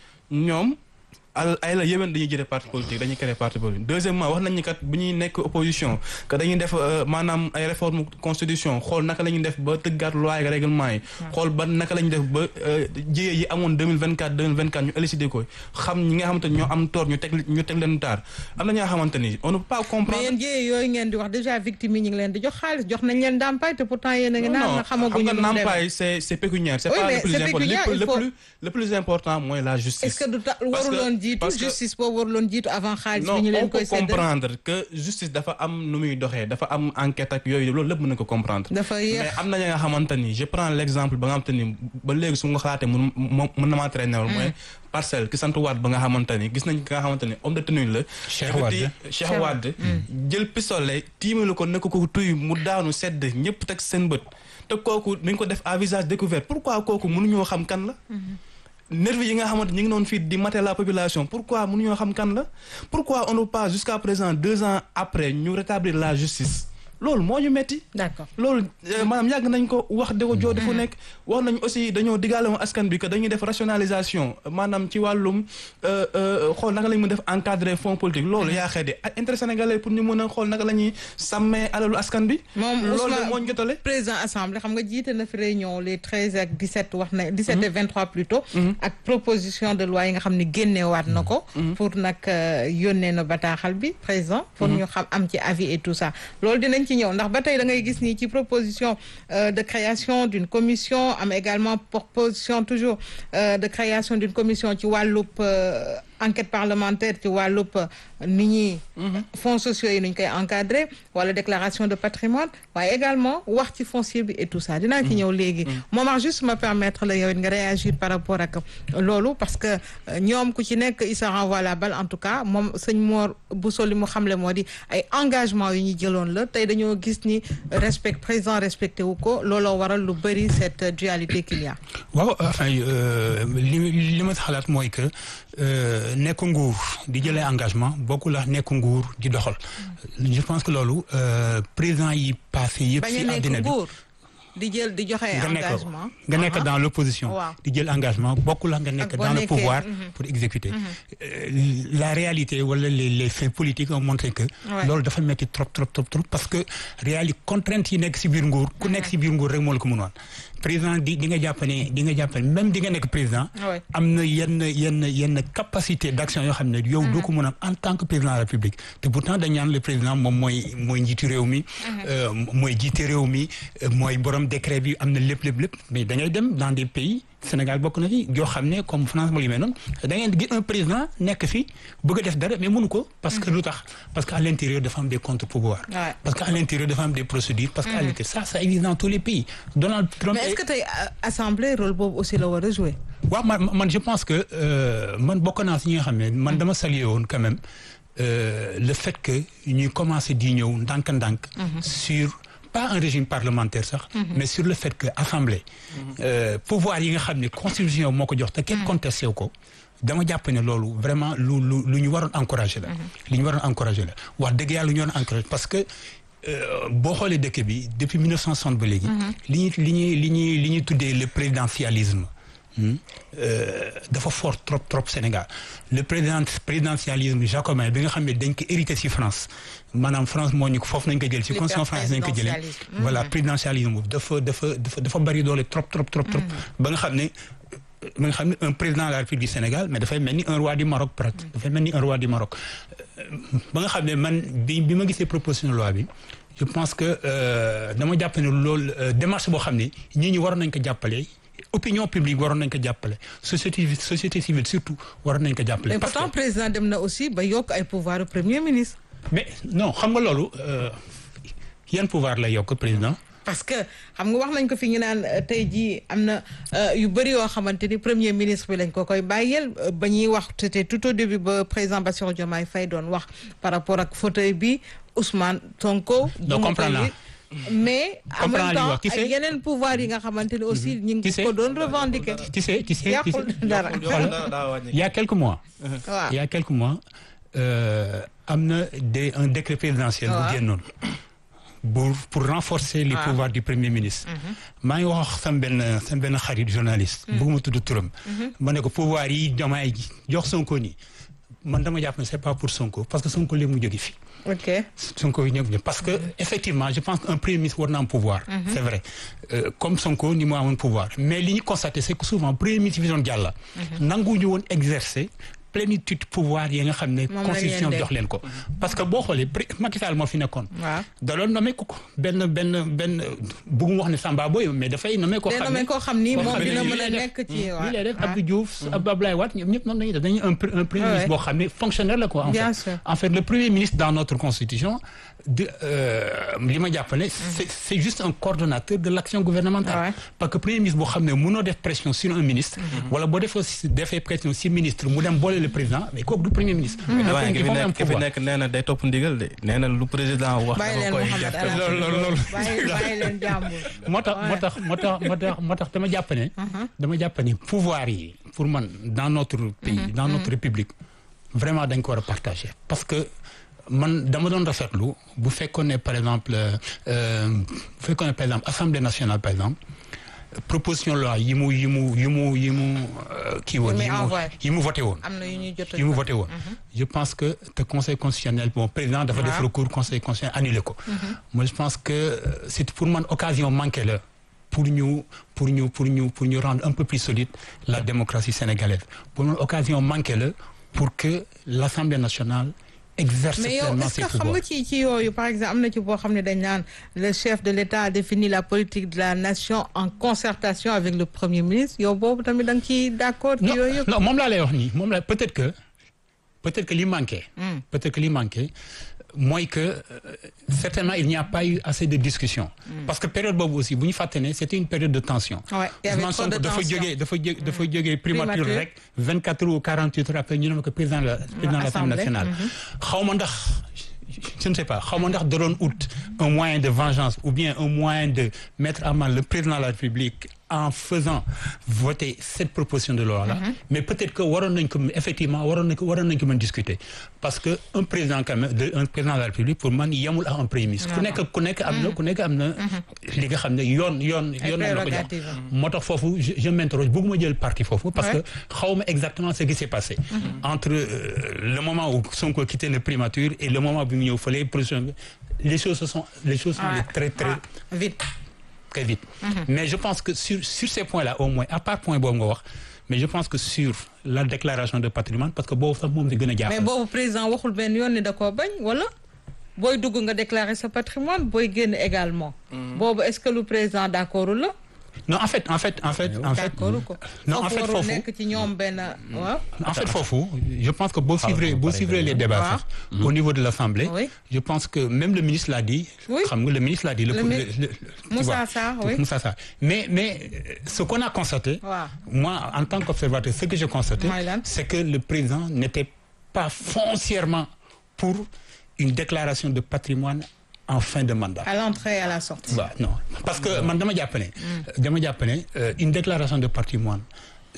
ñoom al ay la yéwén dañuy jëlee parti politique dañuy créer parti politique deuxièmement wax nañ ni kat bu ñuy nekk opposition que dañuy def maanaam ay réforme constitution xool naka la ñuy def ba tëggaat loi ak règlement yi xool ba naka la ñuy def ba jiyee yi amoon 2024 2024 ñu élucider ko xam ñi nga xamante ni ñoo am tort ñu teg ñu teg leen taar am na ñoo xamante ni on ne peut pas comprendre mais yéen jiyee yooyu ngeen di wax déjà victime yi ñu ngi leen di jox xaalis jox nañ leen ndàmpaay te pourtant yéen a ngi naan xamaguñu xam nga ndàmpaay c'est c'est pécuniaire c'est pas le plus important le plus le plus important mooy la justice est-ce que du waruloon jiitu justice boobu waruloon jiitu avant xaalis bi ñu leen koy séddale non on peut comprendre que justice dafa am nu muy doxee dafa am enquête ak yooyu loolu lépp mën na ko comprendre. dafa yéex mais am na ña nga xamante ni je prends l'exemple ba nga xamante ni ba léegi su nga xalaatee mun mën na maa traîner mooy parcelle ki sant Wade ba nga xamante ni gis nañ ki nga xamante ni homme de tenue la. Cheikh Wade Cheikh Wade jël pistolet tiimalu ko nekk ko tuy mu daanu sedd ñëpp teg seen bët te kooku nañ ko def à visage découvert pourquoi kooku mënuñoo xam kan la. nervi yi nga xamante ñu ngi noonu fii di mater la population pourquoi mënuñoo xam kan la pourquoi on ne pas jusqu'à présent deux ans après ñu rétablir la justice loolu moo ñu metti d'accord loolu maanaam yàgg nañ ko wax de ko joo di fu nekk wax nañ aussi dañoo diggaale woon askan bi que dañuy def rationalisation maanaam ci wàllum xool naka lañ mën def encadrer fonds politique loolu yaa xee de intérêt sénégalais pour ñu mën a xool naka la ñuy sàmmee alalu askan bi moom loolu de moo ñu jotale président assemblée xam nga jiite na fi réunion les treize ak dix-sept wax na dix-sept et vingt-trois plutôt ak proposition de loi yi nga xam ne génneewaat na ko pour nag yónnee na bataaxal bi président pour ñu xam am ci avis et tout ça loolu dinañ ci ñëw ndax ba tey da ngay gis ni ci proposition de création d'une commission am également proposition toujours de création d'une commission ci wàllub enquête parlementaire ci wàllub ni ñuy fonds sociaux yi nuñ koy encadrer wala déclaration de patrimoine waaye également wax ci foncier bi et tout ça dinaa ci ñëw léegi moment juste ma permettre la yow it nga réagir par rapport ak loolu parce que ñoom ku ci nekk il se renvoie la balle en tout cas moom sëñ Mor Bousso li mu xamle moo di ay engagement yu ñu jëloon la tey dañoo gis ni respect président respecté wu ko looloo waral lu bëri cette dualité qu'il y a waaw enfin li li ma xalaat mooy que nekk nguur di jëlee engagement bokkul ak nekk nguur di doxal je pense que loolu président yi passé yëpp si àddina bi di jël di joxe engagement nga nekk dans l'opposition di jël engagement bokkul ak nga nekk dans le pouvoir pour exécuter la réalité wala les les faits politiques ont montré que loolu dafa metti trop trop trop trop parce que réalité contrainte yi nekk si biir nguur ku nekk si biir nguur rek moo la ko mënoon président di di nga jàpp ne di nga jàpp ne même di nga nekk président am na yenn yenn yenn capacité d'action yoo xam ne yow doo ko mën a en tant que président de la République te pourtant dañ ñaan le président moom mooy mooy njiitu réew mi mooy jiite réew mi mooy borom décret bi am na lépp lépp lépp mais da ngay dem dans des pays Sénégal bokk na fi yoo xam ne comme France moo li mel noonu da ngeen gis un président nekk fi bëgg a def dara mais mënu ko parce que lu tax parce que à l'intérieur dafa am des contre-pouvoirs parce que à l'intérieur dafa am des procédures parce que à l'intérieur ça ça existe dans tous les pays Donald Trump mais est-ce que tey assemblée rôle boobu aussi la war a jouer waaw man man je pense que man bokk naa si ñi nga xam ne man dama saluer woon quand même le fait que ñuy commencer di ñëw ndànk-ndànk sur pas un régime parlementaire sax mais sur le fait que assemblée pouvoir yi nga xam ne constitution moo ko jox te kenn contesté ko dama jàpp ne loolu vraiment lu lu lu ñu waroon encourager la. li ñu waroon encourager la wax dëgg yàlla lu ñu waroon encourager parce que euh, boo xoolee dëkk bi depuis 1960 ba léegi. li ñuy li ñuy li ñuy li ñuy tuddee le présidentialisme. hmm, euh, dafa fort trop trop Sénégal le président présidentialisme jacobin bi nga xam ne dañ ko hérité ci France maanaam France moo ñu ko foofu nañ ko jël ci constitution France nañ ko jëlee L'hyperprésidentialisme. voilà présidentialisme boobu dafa dafa dafa dafa bari doole trop trop trop trop ba nga xam ne ba nga xam ne un président de la République du Sénégal mais dafay mel ni un roi du Maroc presque dafay mel ni un roi du Maroc Euh, ba nga xam ne man bi bi ma gisee proposition de loi bi je pense que euh, dama jàpp ne loolu euh, démarche boo xam ne ñii ñi waroon nañ ko jàppale opinion publique waroon nañ ko jàppale société société civile surtout waroon nañ ko jàppale. mais parce que- pourtant président dem na aussi ba yokk ay pouvoir au premier ministre. mais non xam nga loolu euh, yan pouvoir lay yokk président. parce que xam nga wax nañ ko fi ñu naan euh, tey jii am na euh, yu bëri yoo xamante ni premier ministre bi lañ ko koy bàyyeel euh, ba ñuy wax c'était tout au début ba président Bassirou Diomaye Faye doon wax par rapport ak fauteuil bi Ousmane Sonko. Non, bu ma comprendre koy- mais en Comprendre même li temps wax. Qui ak c'est? yeneen pouvoir yi nga xamante ni aussi ñu Qui ngi c'est? ko doon revendiquer. tu sais tu sais tu sais yàqul dara. il y a quelques mois. waaw il y a quelques mois euh, am na des un décret présidentiel bu waaw. génnoon pour pour renforcer les waaw. pouvoirs du premier ministre. maa ngi wax sama benn sama benn xarit journaliste. bëgguma tudd turam. ma ne ko pouvoir yi Diomaye ji jox Sonko nii man dama jàpp ne c'est pas pour Sonko parce que Sonko léegi mu jóge fi. ok Sonko yi ñëpp parce que effectivement je pense qu'un premier ministre war na am pouvoir. c'est vrai Euh, comme Sonko ni mu amoon pouvoir mais li ñu constaté c'est que souvent premier ministre bi doon jàll. nanguwuñu woon exercer plénitude pouvoir yi nga xam ne. Moom la constitution leen jox leen ko. parce que boo xoolee pré Macky Sall moo fi nekkoon. waaw da doon nommé ko ko benn benn benn bëgguma wax ne Samba Boye mais dafay nommé ko day xam nommé koo xam ni koo moom xam ne dina lii mën a lay def. nekk ci lii lay def waaw. Abdou Diouf Abdoulaye Wade ñoom ñëpp noonu dañuy def dañuy un pr- un premier Ouais, ministre ouais. boo xam ne fonctionnaire la quoi en Bien fait sûr. en fait le premier ministre dans notre constitution de euh, li ma jàpp ne c'est c'est juste un coordonnateur de l'action gouvernementale Ouais. parce que premier ministre boo xam ne mënoo def pression sur un ministre wala boo defoo si defee pression si ministre mu dem boole le président mais kooku du premier ministre Un waaye ki premier fi ministre, il faut nekk ki fi pouvoir. nekk nee na day topp ndigal de nee na lu président wax bàyyi leen dafa koy Mouhamed def El Hadji loolu loolu loolu bàyyi bàyyi leen jàmbur. moo tax moo tax moo tax moo tax moo tax dama jàpp ne dama jàpp ne pouvoir yi pour man dans notre pays dans notre république vraiment dañ ko war a partager parce que man dama doon rafetlu bu fekkoon ne par exemple euh, bu fekkoon ne par exemple assemblée nationale par exemple proposition loi yi mu yi mu yi mu yi mu euh, kii woon Yi muy yi mu envoyé. yi mu voté woon am na yu ñuy jot a yi mu voté woon je pense que te conseil constitutionnel bon président dafa def Waaw. recours conseil constitutionnel annulé ko moi je pense que euh, c'est pour man occasion manquée la pour ñu pour ñu pour ñu pour ñu rendre un peu plus solide la démocratie sénégalaise pour man occasion manquée la pour que l'Assemblée nationale exerce mais yow pleinement est-ce ses que xam pouvoirs nga ci ci yooyu par exemple am na ci boo xam ne dañ naan le chef de l'État a défini la politique de la nation en concertation avec le premier ministre yow boobu tamit da nga ciy d'accord ci non yooyu yëpp non moom laa lay wax nii moom la peut-être que peut-être que li manqué. peut-être que li manqué mooy que euh, certainement il n'y a pas eu assez de discussion. parce que période boobu aussi bu ñu fàtte ne c'était une période de tension. Ouais, il y avait Ousmane trop de Sonko dafa tension. jógee dafa jóge dafa jógee primature Primature. rek 24 heures ou 48 heures après ñu ne ma ko président de la président de l'Assemblée Assemblée. nationale. xaw ma ndax je ne sais pas xaw ma ndax da doon ut un moyen de vengeance ou bien un moyen de mettre à mal le président de la République en faisant voter cette proposition de loi là. mais peut-être que waroon nañ ko effectivement waroon nañ ko waroon nañ ko mën discuter parce que un président quand même de un président de la République pour man yemul ak un premier ministre. ku nekk ku nekk am na ku nekk am na. li nga xam ne yoon yoon. Ay yoon nañ la ko jox prérogatives. moo tax foofu je je m'interroge bëgguma jël parti foofu. parce Ouais. que xaw ma exactement ce qui s'est passé. entre euh, le moment où Sonko quitté le primature et le moment bi mu ñëw fële position bi les choses se sont les choses sont Ouais. allées très très Ouais. vite très vite. mais je pense que sur sur ces points-là au moins à part point boobu nga wax mais je pense que sur la déclaration de patrimoine parce que boobu sax moom si gën a mais jaaxal. boobu président waxul benn yoon ni da koo bañ wala booy dugg nga déclarer sa patrimoine booy génn également boobu est-ce que lu président d'accord la non en fait en fait en fait en fait d'accord ko non en fait warul foofu nekk ci ñoom benn waaw en fait foofu je pense que boo suivre ba boo pare suivre nga les ñëw. débats Ah. sax au niveau de l'Assemblée Oui. je pense que même le ministre l'a dit Oui. xam nga le ministre l'a dit le, Le le- mi- le- tu Moussa vois, Sarr, oui. Moussa Sarr mais mais euh, ce qu'on a constaté waaw moi en tant qu'observateur ce que j'ai constaté Mooy lan? c'est que le président n'était pas foncièrement pour une déclaration de patrimoine en fin de mandat à l'entrée et à la sortie waaw non parce que man dama jàpp ne dama jàpp ne euh, une déclaration de patrimoine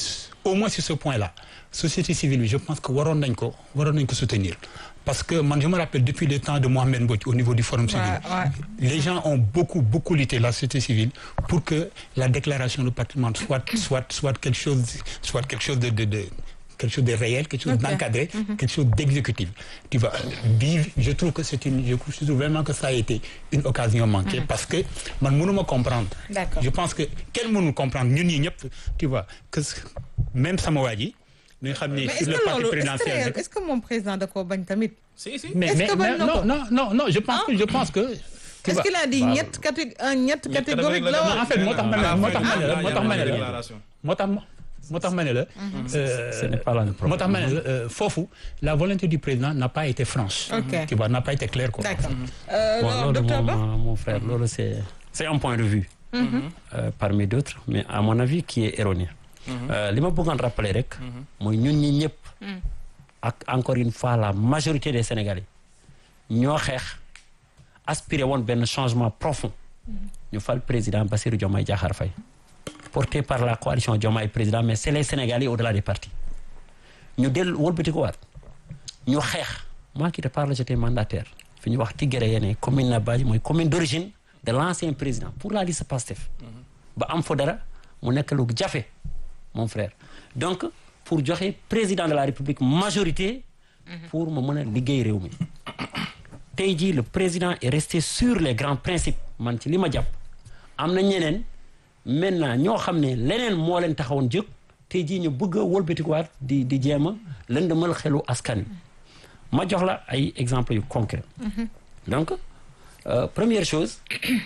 au moins sur ce point-là société civile bi je pense que waroon nañ ko waroon nañ ko soutenir parce que man je me rappelle depuis le temps de Mohamed Mbodj au niveau du forum civil Ouais, ouais. les gens ont beaucoup beaucoup lutté la société civile pour que la déclaration de patrimoine soit soit soit quelque chose soit quelque chose de de de quelque chose de réel quelque chose Ok. d'encadré quelque chose d'exécutif tu vois bii je trouve que c'est une je trouve vraiment que ça a été une occasion manquée parce que man mënuma comprendre D'accord. je pense que kenn mënul comprendre ñun ñi ñëpp tu vois que même sama waa ji nga xam ne mais est-ce sur le que parti loolu est-ce que présidentiel réel- rek est-ce que moom président da koo bañ tamit. si si mais Est-ce mais que bañ mais na ko? non non non non je pense que je pense que tu est-ce vois, qu'il a dit waaw. ñett catég un ñett catégorique la catégorie wax. en fait moo tax ma ne la moo tax ma ne la moo tax ma ne la déclaration. moo tax ma moo tax ma ne la. ce n'est pas là le problème. moo tax ma ne la euh, foofu la volonté du président n'a pas été franche. Ok. tu vois n'a pas été claire quoi. D'accord. Euh, Bon, alors, loolu docteur Ba. moom mon frère loolu c'est c'est un point de vue euh, parmi d'autres mais à mon avis qui est erroné Euh, li ma bëggoon rappeler rek mooy ñun ñi ñëpp ak encore une fois la majorité des Sénégalais ñoo xeex aspiré woon benn changement profond ñu fal président Bassirou Diomaye Diakhar Faye porté par la coalition Diomaye président mais c'est les Sénégalais au-delà des partis ñu dellu wëlbati ko waat ñu xeex moi qui te parle j'étais mandataire fi ñu wax Tigéré yene commune na Badji mooy commune d'origine de l'ancien président pour la liste Pastef ba am fa dara mu nekk lu jafe mon frère donc pour joxe président de la République majorité pour ma mën a liggéey réew mi tey jii le président est resté sur les grands principes man ci li ma jàpp am na ñeneen maintenant ñoo xam ne leneen moo leen taxawoon jóg tey jii ñu bëgg a wëlbatikuwaat di di jéem a lëndëmal xelu askan wi ma jox la ay exemples yu concrets donc euh, première chose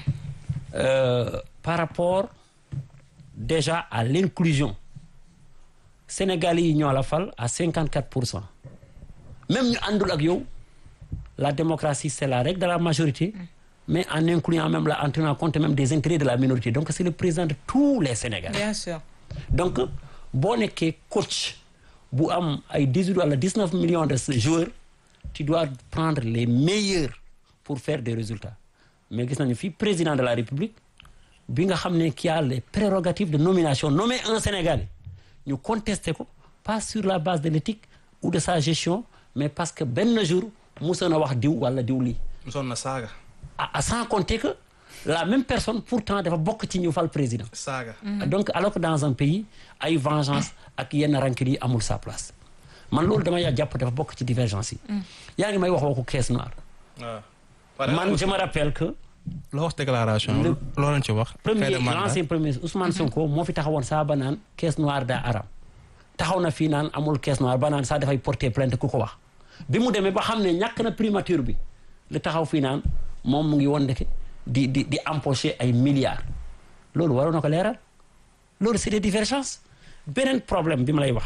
euh, par rapport déjà à l'inclusion Sénégalais yi ñoo la fal à 54 pour cent même ñu àndul ak yow la démocratie c'est la règle de la majorité mais en incluant même la en tenant compte même des intérêts de la minorité donc c'est le président de tous les Sénégalais bien sûr. donc boo nekkee coach bu am ay 18 wala 19 millions de joueurs tu dois prendre les meilleurs pour faire des résultats mais gis nañu fii président de la République bi nga xam ne qui a les prérogatives de nomination nommer un Sénégalais ñu contester ko pas sur la base de l'éthique ou de sa gestion mais parce que benn jour musoon a wax diw wala diw lii mosoon na saaga à à sans compter que la même personne pourtant dafa bokk ci ñu fal président saaga donc alors que dans un pays ay vengeance ak yenn rancune yi amul sa place man loolu dama yaa jàpp dafa bokk ci divergence yi yaa ngi may wax waxu caisse noire waaw man je me rappelle que la wax déclaration Le- loo leen ci wax premier Fin de mandat. l'ancien premier ministre Ousmane Sonko moo fi taxawoon saa ba naan caisse noire daa aram taxaw na fii naan amul caisse noire ba naan saa dafay porter plainte ku ko wax bi mu demee ba xam ne ñàkk na primature bi li taxaw fii naan moom mu ngi woon ndeke di di di empocher ay milliards loolu waroon na ko leeral loolu c'est des divergences beneen problème bi ma lay wax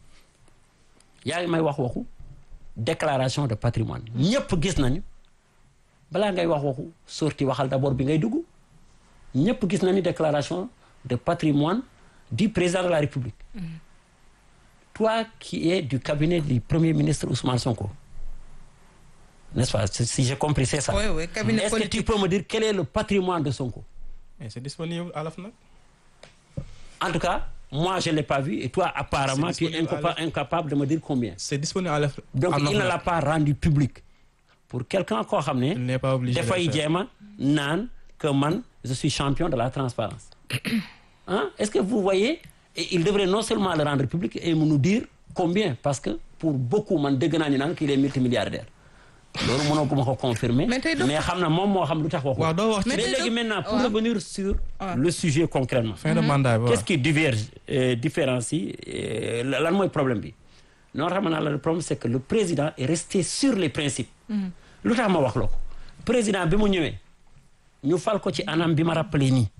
yaa ngi may wax waxu déclaration de patrimoine ñëpp gis nañu balaa ngay wax waxu sorti waxal d'abord bi ngay dugg ñëpp gis nañu déclaration de patrimoine du président de la République toi qui es du cabinet du premier ministre Ousmane Sonko n'est-ce pas si si j'ai compris c'est ça Oui, oui, cabinet est-ce que tu politique. peux me dire quel est le patrimoine de Sonko mais c'est disponible à la FNAC en tout cas moi je l'ai pas vu et toi apparemment C'est tu es disponible à incapa- incapable de me dire combien c'est disponible à la donc à il ne l'OFNAC. l'a pas rendu public pour quelqu'un koo xam il ne n'est pas obligé de dafay le faire. jéema naan que man je suis champion de la transparence hein est-ce que vous voyez et il devrait non seulement le rendre public et nous dire combien parce que pour beaucoup man dégg naa ñu naan qu'il est multimilliardaire loolu mënoo ko ma ko confirmer Mais tey mais xam na moom moo xam lu tax waxu waaw doo wax ci Mais mais tey léegi doc- maintenant pour waaw. revenir sur Ouais. le sujet concrètement fin de mandat bi waaw. qu'est-ce qui diverge euh, différencie euh, lan mooy problème bi non xam naa la le problème c'est que le président est resté sur les principes lu tax ma wax la ko président bi mu ñëwee ñu fal ko ci anam bi ma rappelé nii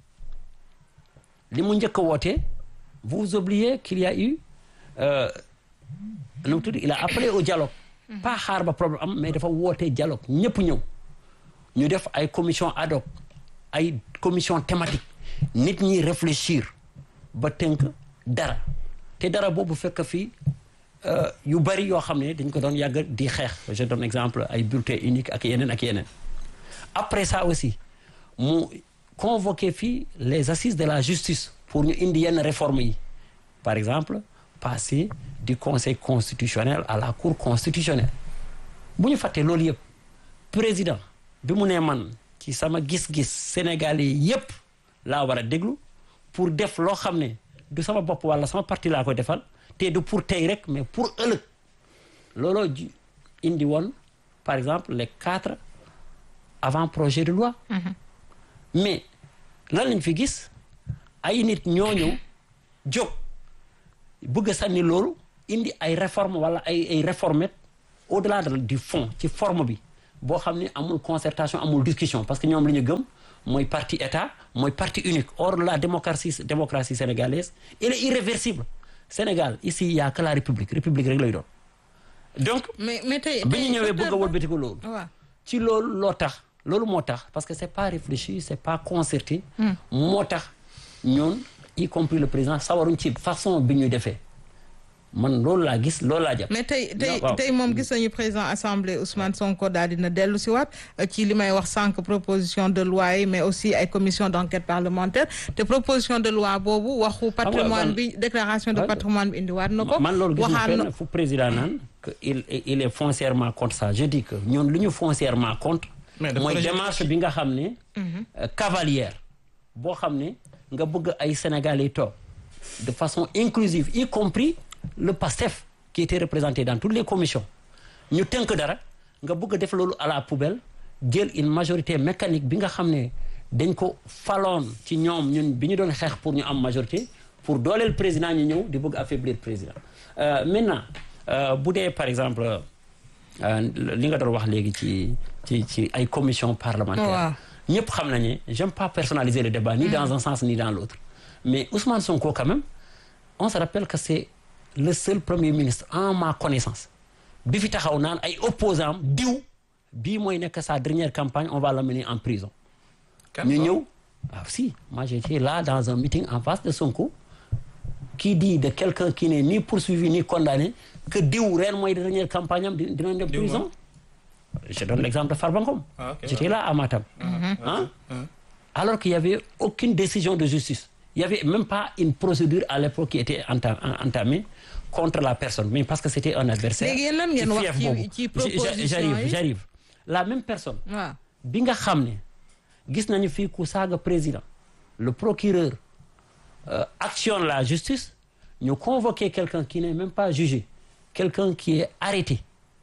li mu njëkk a woote vous oubliez qu'il y a eu euh, nu mu tudd il a appelé au dialogue pas xaar ba problème am mais dafa woote dialogue ñëpp ñëw ñu def ay commission ad hoc ay commission thématique nit ñi réfléchir ba tënk dara te dara boobu fekk fii euh, yu bari yoo xam ne dañ ko doon yàgg di xeex je donne exemple ay bulletin unique ak yeneen ak yeneen après ça aussi mu convoqué fii les assises de la justice pour ñu indi yenn réformes yi par exemple passer du conseil constitutionnel à la cour constitutionnelle bu ñu fàttee loolu yëpp président bi mu nee man ci sama gis-gis sénégalais yëpp laa war a déglu pour def loo xam ne du sama bopp wala sama parti laa koy defal te du pour tey rek mais pour ëllëg looloo ji indi woon par exemple les quatre avant projet de loi mais lan lañ fi gis ay nit ñooñu jóg bëgg a sànni loolu indi ay réforme wala ay ay réformettes au-delà de du fond ci forme bi boo xam ne amul concertation amul discussion parce que ñoom li ñu gëm mooy parti état mooy parti unique or la démocratie démocratie sénégalaise elle est irréversible Sénégal ici il y a que la république république rek lay doon donc mais mais tey bi ñu tey ñëwee bëgg a docteur Ba- wëlbati ko loolu waaw ci loolu loo tax loolu moo tax parce que c'est pas réfléchi c'est pas concerté moo tax ñoon y compris le président sawaruñ ci façon bi ñuy defee man loolu laa gis loolu laa jàpp mais tey tey waaw. tey moom gis nañu président assemblée Ousmane Sonko daal dina dellu si waat euh, ci li may wax sànq proposition de loi yi mais aussi ay commission d'enquête parlementaire te proposition de loi boobu waxu patrimoine man- bi déclaration de Ouais. patrimoine bi indiwaat na ko man loolu gis na waxaan na fenn fu président naan que il il est foncièrement contre ça je dis que ñun lu ñu foncièrement contre Mais dafa mooy rejeté démarche bi nga xam ne euh, cavalière boo xam ne nga bëgg ay Sénégalais toog de façon inclusive y compris le PASTEF qui était représenté dans toutes les commissions ñu tënk dara nga bëgg a def loolu à la poubelle jël une majorité mécanique bi nga xam ne dañ ko faloon ci ñoom ñun bi ñu doon xeex pour ñu am majorité pour dooleel président ñu ñëw di bëgg affaiblir président Euh, maintenant euh, bu dee par exemple euh, li nga doon wax léegi ci ci ci ay commission parlementaire Waaw. ñëpp xam nañu j'aime pas personnaliser le débat ni dans un sens ni dans l'autre mais Ousmane Sonko quand même on se rappelle que c'est le seul premier ministre en ma connaissance bi fi taxaw naan ay opposants am diw bii mooy nekk sa dernière campagne on va l'amener en prison ñu ñëw ah si moi j'étais là dans un meeting en face de Sonko qui dit de quelqu'un qui n'est ni poursuivi ni condamné que diw ren mooy dernière campagne am di- dinañ dem Diw prison je donne l'exemple de Farba Ngom Ah, ok, j'étais là à Matam Hein? alors qu'il y avait aucune décision de justice il y avait même pas une procédure à l'époque qui était enta- en- entamée contre la personne mais parce que c'était un adversaire Léegi yéen lan ngeen ci wax fief ci- boobu. ci J- proposition j'arrive yi? j'arrive la même personne waaw bi nga xam ne gis nañu fii ku saaga président le procureur euh, actionne la justice ñu convoquer quelqu'un qui n'est même pas jugé quelqu'un qui est arrêté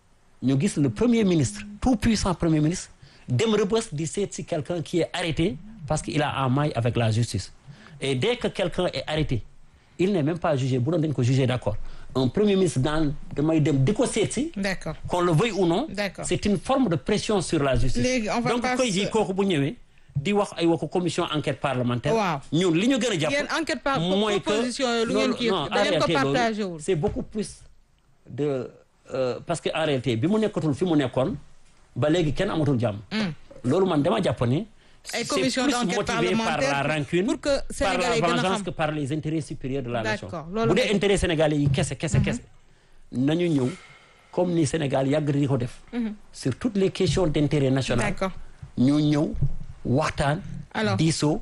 ñu gis le premier ministre tout puissant premier ministre dem rëbës di seet si quelqu'un qui est arrêté parce qu'il a en maille avec la justice et dès que quelqu'un est arrêté il n'est même pas jugé bu doon dañ ko jugé d'accord un premier ministre daan damay dem di ko seet si d'accord qu'on le veuille ou non D'accord. c'est une forme de pression sur la justice Léegi, on va donc passer- koy ji kooku bu ñëwee di wax ay waxu commission enquête parlementaire Waaw. ñun li ñu gën a jàpp Yéen enquête par- mooy que proposition yooyu lu ngeen loolu- kii- non, da ngeen en ko réalité, loolu, partagé wul. c'est beaucoup plus de euh, parce que en réalité bi mu nekkatul fi mu nekkoon ba léegi kenn amatul jàmm loolu man dama jàpp ne Ay c'est commission plus d'enquête motivé par parlementaire la pour- rancune pour que par Sénégalais la gën a vengeance xam. que par les intérêts supérieurs de la nation D'accord, loolu bu dee nga- intérêt sénégalais yi kese kese kese nañu ñëw comme ni Sénégal yàgg di ko def sur toutes les questions d'intérêt national D'accord. ñu ñëw waxtaan Alors. diisoo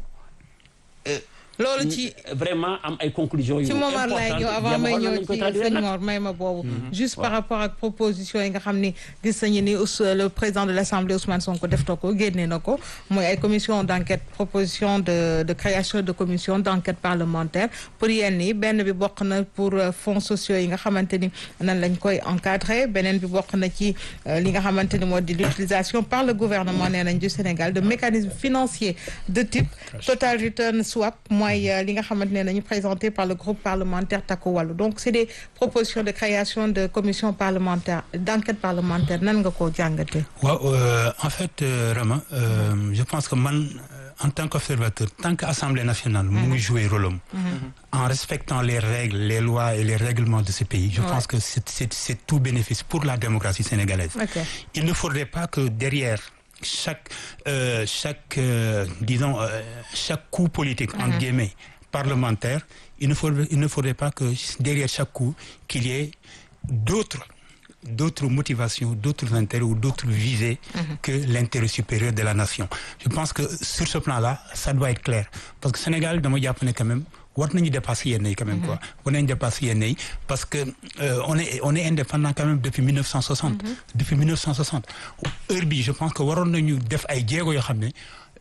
loolu ci vraiment am ay conclusions yu ci Momar lay ñëw avant may ñëw ci sëñ Mor may ma boobu juste par rapport ak proposition yi nga xam ni gis nañu ni Ous le président de l'Assemblée Ousmane Sonko def na ko génne na ko mooy ay commission d'enquête proposition de de création de commission d'enquête parlementaire pour yenn yi benn bi bokk na pour euh, fonds sociaux yi nga xamante ni nan lañ koy encadrer beneen bi bokk na ci euh, li nga xamante ni moo di l'utilisation par le gouvernement nee nañ du Sénégal de mécanismes financiers de type total return swap mooy euh, li nga xamante ne nañu présenté par le groupe parlementaire Takku Wallu donc c'est des propositions de création de commission parlementaire d'enquête parlementaire nan nga koo jàngatee. waaw euh, en fait euh, Rama euh, je pense que man euh, en tant qu'observateur tant que Assemblée nationale mu ngi jouer rôle am en respectant les règles les lois et les règlements de ce pays je Ouais. pense que c'est c'est c'est tout bénéfice pour la démocratie sénégalaise Ok. il ne faudrait pas que derrière chaque euh, chaque euh, disons euh, chaque coup politique entre guillemets parlementaire il ne faudrait il ne faudrait pas que derrière chaque coup qu'il y ait d'autres d'autres motivations d'autres intérêts ou d'autres visées que l'intérêt supérieur de la nation je pense que sur ce plan-là ça doit être clair parce que Sénégal dama jàpp ne quand même war nañu dépasser yenn yi quand même quoi war nañu dépasser yenn yi parce que euh, on est on est indépendant quand même depuis 1960 depuis 1960 heure bi je pense que waroon nañu def ay jéego yoo xam ne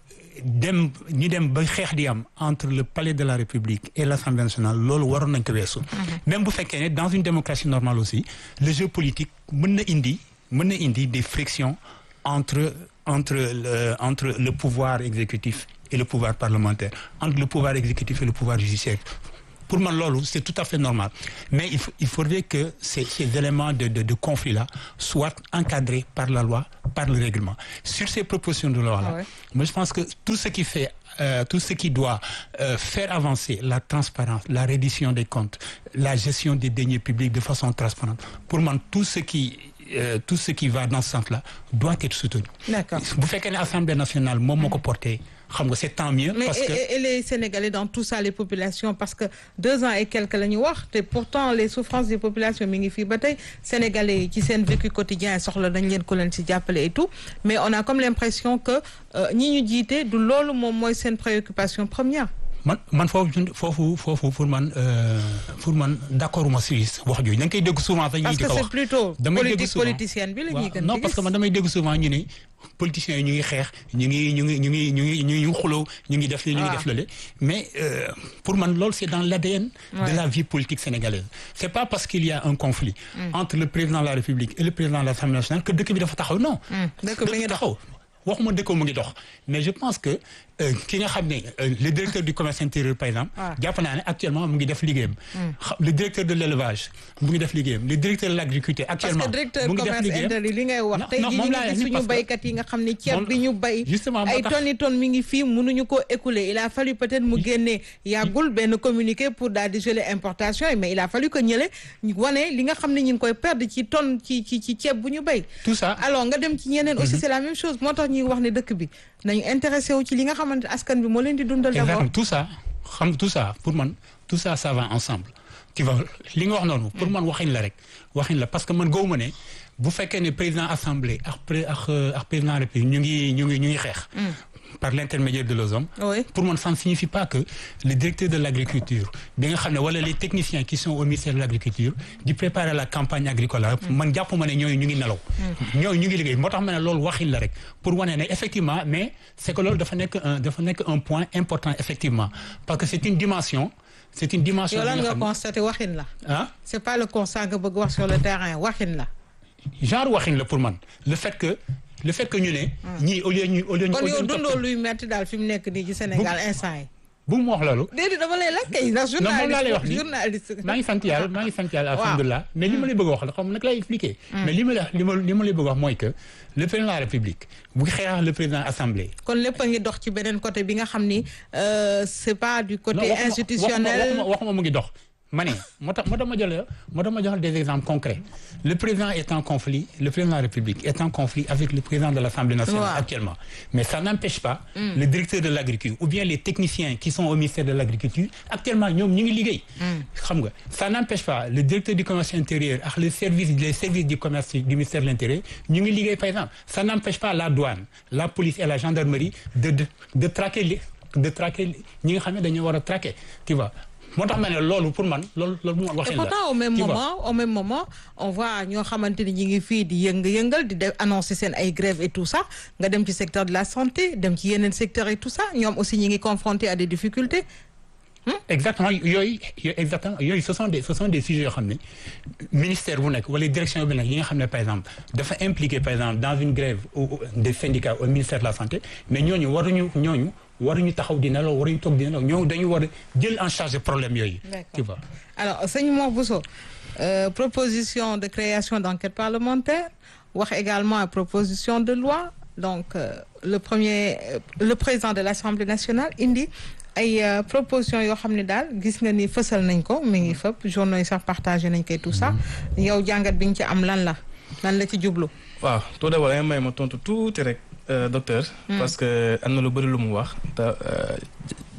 dem ñu dem ba xeex di am entre le palais de la République et l'Assemblée nationale loolu waroon nañ ko weesu même bu fekkee ne dans une démocratie normale aussi le jeu politique mën na indi mën na indi des frictions entre entre le entre le pouvoir exécutif et le pouvoir parlementaire entre le pouvoir exécutif et le pouvoir judiciaire pour man loolu c'est tout à fait normal mais il faut, il faudrait que ces, ces éléments de, de, de conflit-là soient encadrés par la loi par le règlement sur ces propositions de loi-là Ah ouais. moi je pense que tout ce qui fait euh, tout ce qui doit euh, faire avancer la transparence la reddition des comptes la gestion des deniers publics de façon transparente pour man tout ce qui euh, tout ce qui va dans ce sens-là doit être soutenu D'accord. bu fekkee ne Assemblée nationale moom moo ko porté xam nga c'est tant mieux mais parce et, que et- et les Sénégalais dans tout ça les populations parce que deux ans et quelques la ñu wax te pourtant les souffrances des populations mi ngi fii ba tey Sénégalais yi ci seen vécu quotidien soxla nañ leen ko leen ci jàppale et tout mais on a comme l'impression que euh, ñi ñu jiite du loolu moom mooy seen préoccupation première man man foofu jun- foofu foofu pour man euh, pour man d'accord uma si wax jooju da nga koy dégg souvent sax ñi parce di que ko c'est wax plutôt damay dégg politique souvent. politicienne bi la ñuy waaw gën non di parce que gis. man damay dégg souvent ñu ne politiciens yi ñu ngi xeex ñu ngi ñu ngi ñu ngi ñu ngi ñu ngi xuloo ñu ngi def li ñu ngi Ah. def lale mais euh, pour man loolu c'est dans l'ADN Ouais. de la vie politique sénégalaise c'est pas parce qu'il y a un conflit entre le président de la République et le président de l'Assemblée nationale que dëkk bi dafa taxaw non dëkk bi ngi dox. taxaw waxuma dëkk mu ngi dox mais je pense que euh, ki nga xam ne euh, le directeur du commerce intérieur par exemple Ah. jàpp naa ne actuellement mu ngi def liggéeyam Xa- le directeur de l'élevage mu ngi def liggéeyam le directeur de l'agriculture parce actuellement que directeur mu ngi def commerce liggéeyam intérieur li ngay wax Non, tey non, jii moom ñu laa ngi leen gis ni suñu parce que- baykat yi nga xam ne ceeb moom- bi ñu bay justement moo ay tax- tonnes tonnes mi ngi fii mënuñu ko écouler il a fallu peut-être mu génnee yàggul benn communiqué pour daal di geler importation yi mais il a fallu que ñële ñu wane li nga xam ne ñu ngi koy perdre ci tonne ci ci ci ceeb bu ñu bay tout ça alors nga dem ci ñeneen aussi c'est la même chose moo tax ñuy wax ne dëkk bi nañu intéressé wu ci li nga xamante askan bi moo leen di dundal d'abord exactement tout ça xam tout ça pour man tout ça ça va ensemble tu vois li nga wax noonu pour man waxin la rek waxin la parce que man gëwuma ne bu fekkee ne président assemblée ak pré ak euh, ak président république ñu ngi ñu ngi ñu ngi xeex par l'intermédiaire de leurs hommes oui pour man ça ne signifie pas que le directeur de l'agriculture bi nga xam ne wala les techniciens qui sont au ministère de l'agriculture di préparer la campagne agricole man jàpp ma ne ñooyu ñu ngi nelaw ñooyu ñu ngi liggéey moo tax ma ne loolu waxin la rek pour wane ne effectivement mais c'est que loolu dafa nekk un dafa nekk un point important effectivement parce que c'est une dimension c'est une dimension yow lan bi nga xam ne- constaté waxin la ah c'est pas le constat nga bëgg wax sur le terrain waxin la genre waxin la pour man le fait que le fait que ñu ne ñii au lieu ñu au lieu ñu kon au lieu yow ñu dundoo topp- luy metti daal fi mu nekk nii ci Sénégal instant yi bu mu wax loolu déedéet dama lay laaj kay ndax non moom laa lay wax journaliste nii journaliste maa ngi sant yàlla maa ngi sant yàlla Waaw. alhamdulilah mais li ma lay bëgg a wax la xam nag lay expliquer mais li ma la li ma li ma lay bëgg a wax mooy que le président de la république bu xeex le président assemblée kon lépp a ngi dox ci beneen côté bi nga xam ni euh, c'est pas du non côté waxuma- institutionnel waxuma waxuma mu ngi dox ma ne moo tax moo tax ma jël moo tax ma jox des exemples concrets le président est en conflit le président de la république est en conflit avec le président de l'assemblée nationale Waaw. actuellement mais ça n'empêche pas le directeur de l'agriculture ou bien les techniciens qui sont au ministère de l'agriculture actuellement ñoom ñu ngi liggéey xam nga ça n'empêche pas le directeur du commerce intérieur ak le service les services du commerce du ministère de l'intérieur ñu ngi liggéey par exemple ça n'empêche pas la douane la police et la gendarmerie de de de traquer les de traquer ñi nga xam ne dañu war a traquer tu vois moo tax ma ne loolu pour man loolu loolu mu et waxin la pourtant au même tu vois. moment au même moment on voit ñoo xamante ni ñi ngi fii di yëng-yëngal di def annoncer seen ay grèves et tout ça nga dem ci secteur de la santé dem ci yeneen secteur et tout ça ñoom aussi ñi ngi confrontés à des difficultés exactement yooyu yooyu exactement yooyu ce sont des ce sont des sujets yoo xam ne ministère bu nekk wala direction bi nekk yi nga xam ne par exemple dafa impliqué par exemple dans une grève au- au- des syndicats au ministère de la santé mais ñooñu waruñu ñooñu waruñu taxaw di nelaw waruñu toog di nelaw ñooñu dañu war a jël en charge problème yooyu D'accord. tu vois alors sëñ Mor Bousso euh, proposition de création d'enquête parlementaire wax également à proposition de loi donc euh, le premier euh, le président de l'Assemblée nationale indi ay euh, proposition yoo xam ne daal gis nga ni fësal nañ ko mi ngi fëpp journaux yi sax partagé nañ koy tout ça yow jàngat bi nga ci am lan la lan la ci jublu waaw tout d'abord danga may ma tontu tuuti rek euh, docteur. parce que am na lu bëri lu mu wax te euh,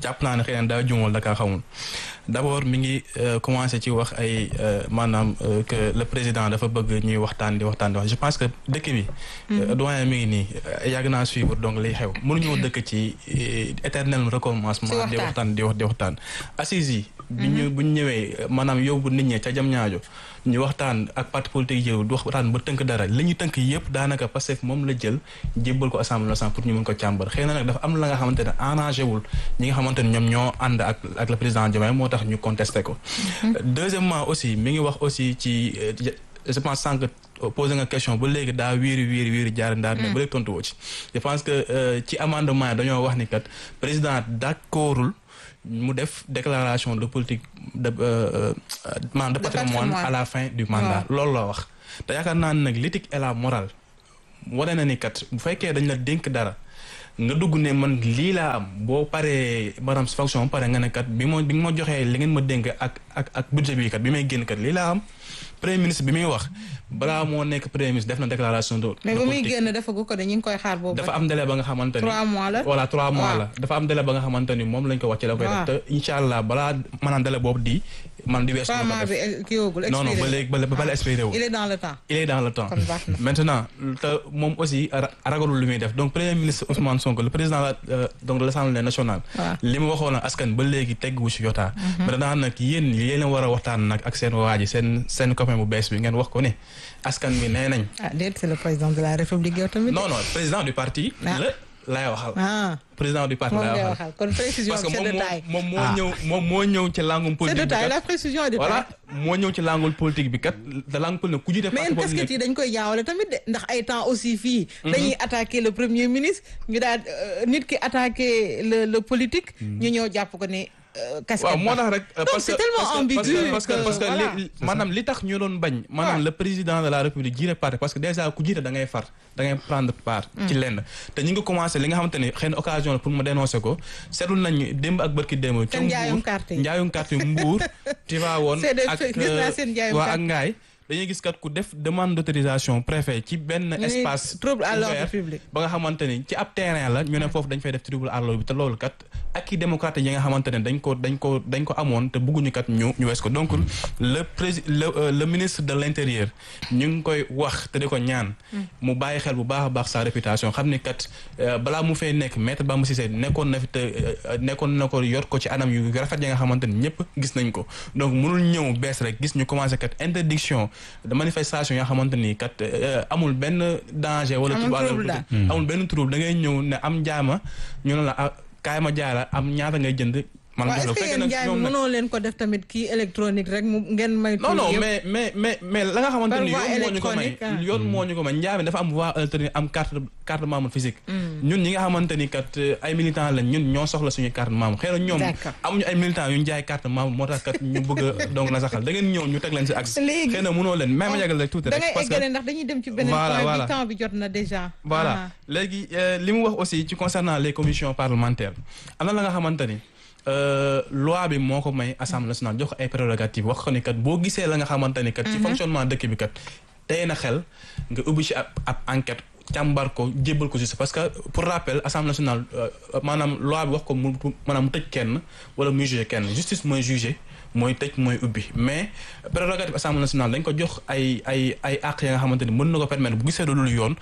jàpp naa ne xëy na daa juumal da kaa xamul d'abord mi ngi commencé ci wax ay maanaam que le président dafa bëgg ñuy waxtaan di waxtaan di wax je pense que dëkk bi. doyen mi ngi nii yàgg naa suivre donc liy xew mënuñoo dëkk ci éternel recommencement. di waxtaan di wax di waxtaan. assises yi. bi ñu bu ñu ñëwee maanaam yóbbu nit ñi ca jam ñaajo ñu waxtaan ak parti politique yi du waxtaan ba tënk dara li ñu tënk yëpp daanaka Pastef moom la jël jébbal ko assemblée nationale pour ñu mën ko càmbar xëy na nag dafa am la nga xamante ne arrangé wul ñi nga xamante ne ñoom ñoo ànd ak ak le président Diomaye moo tax ñu contesté ko. deuxièmement aussi mi ngi wax aussi ci je pense sànq posé nga question ba léegi daa wiiri wiiri wiiri jaar ndaar mais ba léegi tontu woo ci. je pense que ci amendement yi dañoo wax ni kat président d'accordul mu def déclaration de politique de maanaam de patrimoine à la fin du mandat loolu la wax te yaakaar naa ne nag l'éthique et la morale wane na ni kat bu fekkee dañ la dénk dara nga dugg ne man lii laa am boo paree maanaam si fonction pare nga ne kat bi ma bi nga ma joxee li ngeen ma dénk ak ak ak budget bi kat bi may génn kat lii laa am premier ministre bi muy wax balaa moo nekk premier ministre def na déclaration de. mais ba muy génn defagu ko de ñu ngi koy xaar boobu. dafa am délai ba nga xamante ni. trois mois la voilà trois mois la. dafa am délai ba nga xamante ni moom lañ ko wàcce la koy def te incha allah balaa maanaam délai boobu di. man di weesu trois mois bi kii woogul non non ba léegi ba ba la expiré wu. il est dans le temps. il est dans le temps. kon baax na maintenant te moom aussi ragalul lu muy def donc premier ministre Ousmane Sonko le président la donc de l'Assemblée nationale. li mu waxoon askan ba léegi teggu ci yotaa. maintenant nag yéen yéen a war a waxtaan nag ak seen waa ji seen seen copain bu bees bi ngeen wax ko ne askan bi nee nañ. ah déet c'est le président de la république yow tamit. non non président du parti. la lay waxal. ah président du parti lay waxal kon précision parce que c'est de taille. moom moo ñëw moom moo ñëw ci langum c'est politique de bi taille kat la précision est de taille. voilà moo ñëw ci langul politique bi kat da langue politique ku jiite mais parti yéen boobu casquette nekk yi dañ koy jaawale tamit de ndax ay temps aussi fii. dañuy attaquer le premier ministre ñu daal nit ki attaquer le le politique. ñu ñëw jàpp ko ne casquette waaw moo tax rek Donc, parce c'est que tellement parce que- ambigu parce que parce que que, li- voilà. li- maanaam li tax ñu doon bañ maanaam Ouais. le président de la république jiite parti parce que déjà ku jiite da ngay far da ngay prendre part ci lenn te ñu ngi commencé li nga xamante ni xëy na occasion la pour ma dénoncer ko seetlu nañ démb ak bërki démb ca Seen njaayum Mbuur carte yi. njaayum carte yi Mbuur Tivaouane C'est des ak faits, gis naa seen njaayum waa carte. ak Ngaay dañuy gis kat ku def demande d'autorisation préfet ci benn Ñu ne espace trouble à l'ordre ouvert public. ba nga xamante ni ci ab terrain la ñu ne foofu dañ fay def trouble à l'ordre bi te loolu kat ak i démocrate yi nga xamante ne dañ ko dañ ko dañ ko amoon te bëgguñu kat ñu ñu wees ko donc le prési le euh, le ministre de l'intérieur ñu ngi koy wax te di ko ñaan mu bàyyi xel bu baax a baax sa réputation xam ni kat euh, balaa mu fay nekk maître Bamba Cissé nekkoon na fi te euh, nekkoon na ko yor ko ci anam yu rafet yi nga xamante ni ñëpp gis nañ ko donc mënul ñëw bees rek gis ñu commencé kat interdiction de manifestation yoo xamante ni kat euh, amul benn danger wala Amul trouble à trouble l'ordre daal. public. amul benn trouble da ngay ñëw ne am jaama ñu ne la ah kaay ma jaara am ñaata ngay jënd man waaw jox est-ce la que bu fekkee yéen njaay nag ñoom mi nag mënoo leen ko def tamit kii électronique rek mu ngeen may. non non mais mais mais mais la nga xamante Par ni voie yoon moo ñu ko may électronique, ah. yoon moo ñu ko may njaay mi dafa am voie alternative am carte carte membre physique ñun ñi nga xamante ni kat euh, ay militants lañ ñun ñoo soxla suñu carte membre xëy na ñoom D'accord. amuñu ay militants yu ñu jaay carte membre moo tax kat ñu bëgg a donc na saxal da ngeen ñëw ñu teg leen si axe Léegi- xëy na mënoo leen may ma yàggal rek tuuti da rek ngay parce que eggale ndax dañuy dem ci beneen Voilà, point voilà. bi temps bi jot na déjà. voilà léegi euh, li mu wax aussi ci concernant les commissions parlementaires am na la nga xamante ni euh, loi bi moo ko may assemblée nationale jox ko ay prérogatives wax ko ni kat boo gisee la nga xamante ni kat ci fonctionnement dëkk bi kat tey na xel nga ubbi ci ab ab enquête càmbar ko jébbal ko justice parce que pour rappel assemblée nationale euh, maanaam loi bi wax ko mu maanaam mu tëj kenn wala muy juger kenn justice mooy juger mooy tëj mooy ubbi mais prérogative assemblée nationale dañ ko jox ay ay ay àq ya nga xamante ni mën na ko permettre bu gisee loolu yoon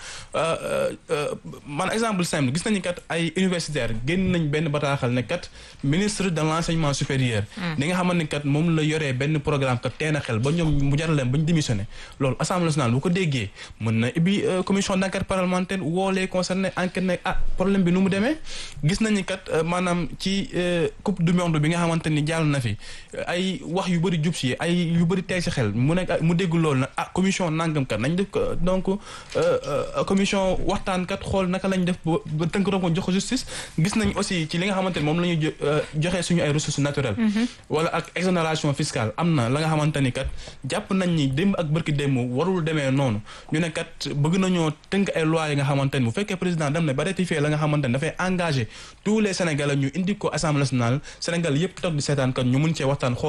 man exemple simple gis nañu kat ay universitaire génn nañ benn bataaxal ne kat ministre de l'enseignement supérieur li nga xamante ni kat moom la yoree benn programme kat teen a xel ba ñoom mu jaral leen ba ñu démissionné loolu assemblée nationale bu ko déggee mën na ubbi commission d'enquête parlementaire woo les concernés enquête ne ah problème bi nu mu demee gis nañu kat maanaam ci coupe du monde bi nga xamante ni jàll na fi ay wax yu bëri jub si ay yu bëri tey si xel mu nekk mu dégg loolu nag ah commission nangam kat nañ def ko donc commission waxtaan kat xool naka lañ def ba tënk ko jox ko justice gis nañ aussi ci li nga xamante ni moom la ñuy joxe suñu ay ressources naturelles wala ak exonération fiscale am na la nga xamante ni kat jàpp nañ ni démb ak bërki démb warul demee noonu ñu ne kat bëgg nañoo tënk ay lois yi nga xamante ni bu fekkee président dem na ba ratifier la nga xamante ni dafay engagé tous les sénégalais ñu indi ko assemblée nationale Sénégal yëpp toog di seetaan kat ñu mun cee waxtaan xool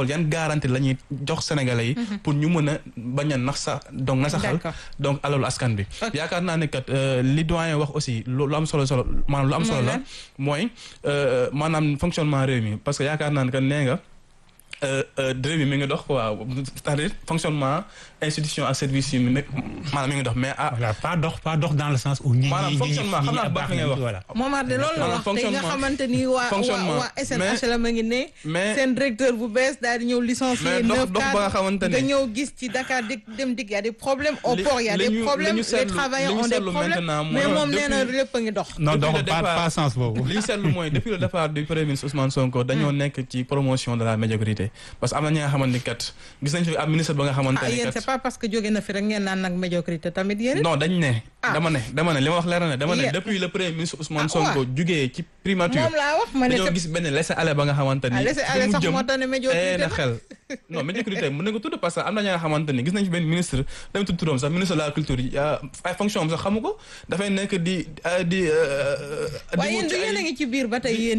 xool yan garantie la ñuy jox sénégalais yi pour ñu mën a bañ a nax sa donc na saxal D'accord. donc alalu askan bi Ok. yaakaar naa ne kat euh, li doyen wax aussi lu lu am solo solo maanaam lu am solo la mooy euh, maanaam fonctionnement réew mi parce que yaakaar naa ne que nee nga euh, euh, réew mi mi ngi dox quoi c'est-à-dire fonctionnement institution ak service yi mi ngi maanaam mi ngi dox mais ah voilà pas dox pas dox dans le sens où. ñi Maanaam ñi ñi fonctionnement, ñi xam naa ñi baax baax li ngay nañu, wax. voilà. Momar de loolu la Maanaam wax tey nga fonctionnement. xamante ni waa waa Fonctionnement. waa SNHLM a ngi ne mais seen directeur bu bees daal di ñëw licencier Mais dox- neuf dox ba nga cadres xamante ne- nga ñëw gis ci Dakar di dem dig y a des problèmes au Li- port y a li des ñu- problèmes li ñu les seetlu- travailleurs li ñu ont des seetlu problèmes maintenant mais mooy moom nee na depuis- lépp a ngi dox non Depuis donc le pas départ- pas sens boobu. li ñu seetlu mooy depuis le départ du premier ministre Ousmane Sonko dañoo nekk ci promotion de la médiocrité parce que am na ñi nga xamante ni kat gis nañ fi ab ministre ba nga xamante ah ni yéen kat c'est pas parce que jóge na fi rek ngeen naan nag médiocrité tamit yéen it non dañ ne Ah. dama ne dama ne li ma wax leer na ne dama ne Yeah. depuis le premier ministre Ousmane Ah, Sonko waaw. jugee ci primature moom laa wax ma ne dañoo c'est- gis benn laisser aller ba nga xamante ni ah laisser fi aller mu sax jëm moo tax ne médiocrité tey na la. xel non médiocrité mën na ko tudd parce que am na ñi nga xamante ni gis nañ fi benn ministre dama tudd turam sax ministre de la culture yi ah, ay fonction am sax xamu ko dafay nekk di ah, di. euh, di waaye wut yéen ci du yéen a ay- ngi ci biir ba tey yéen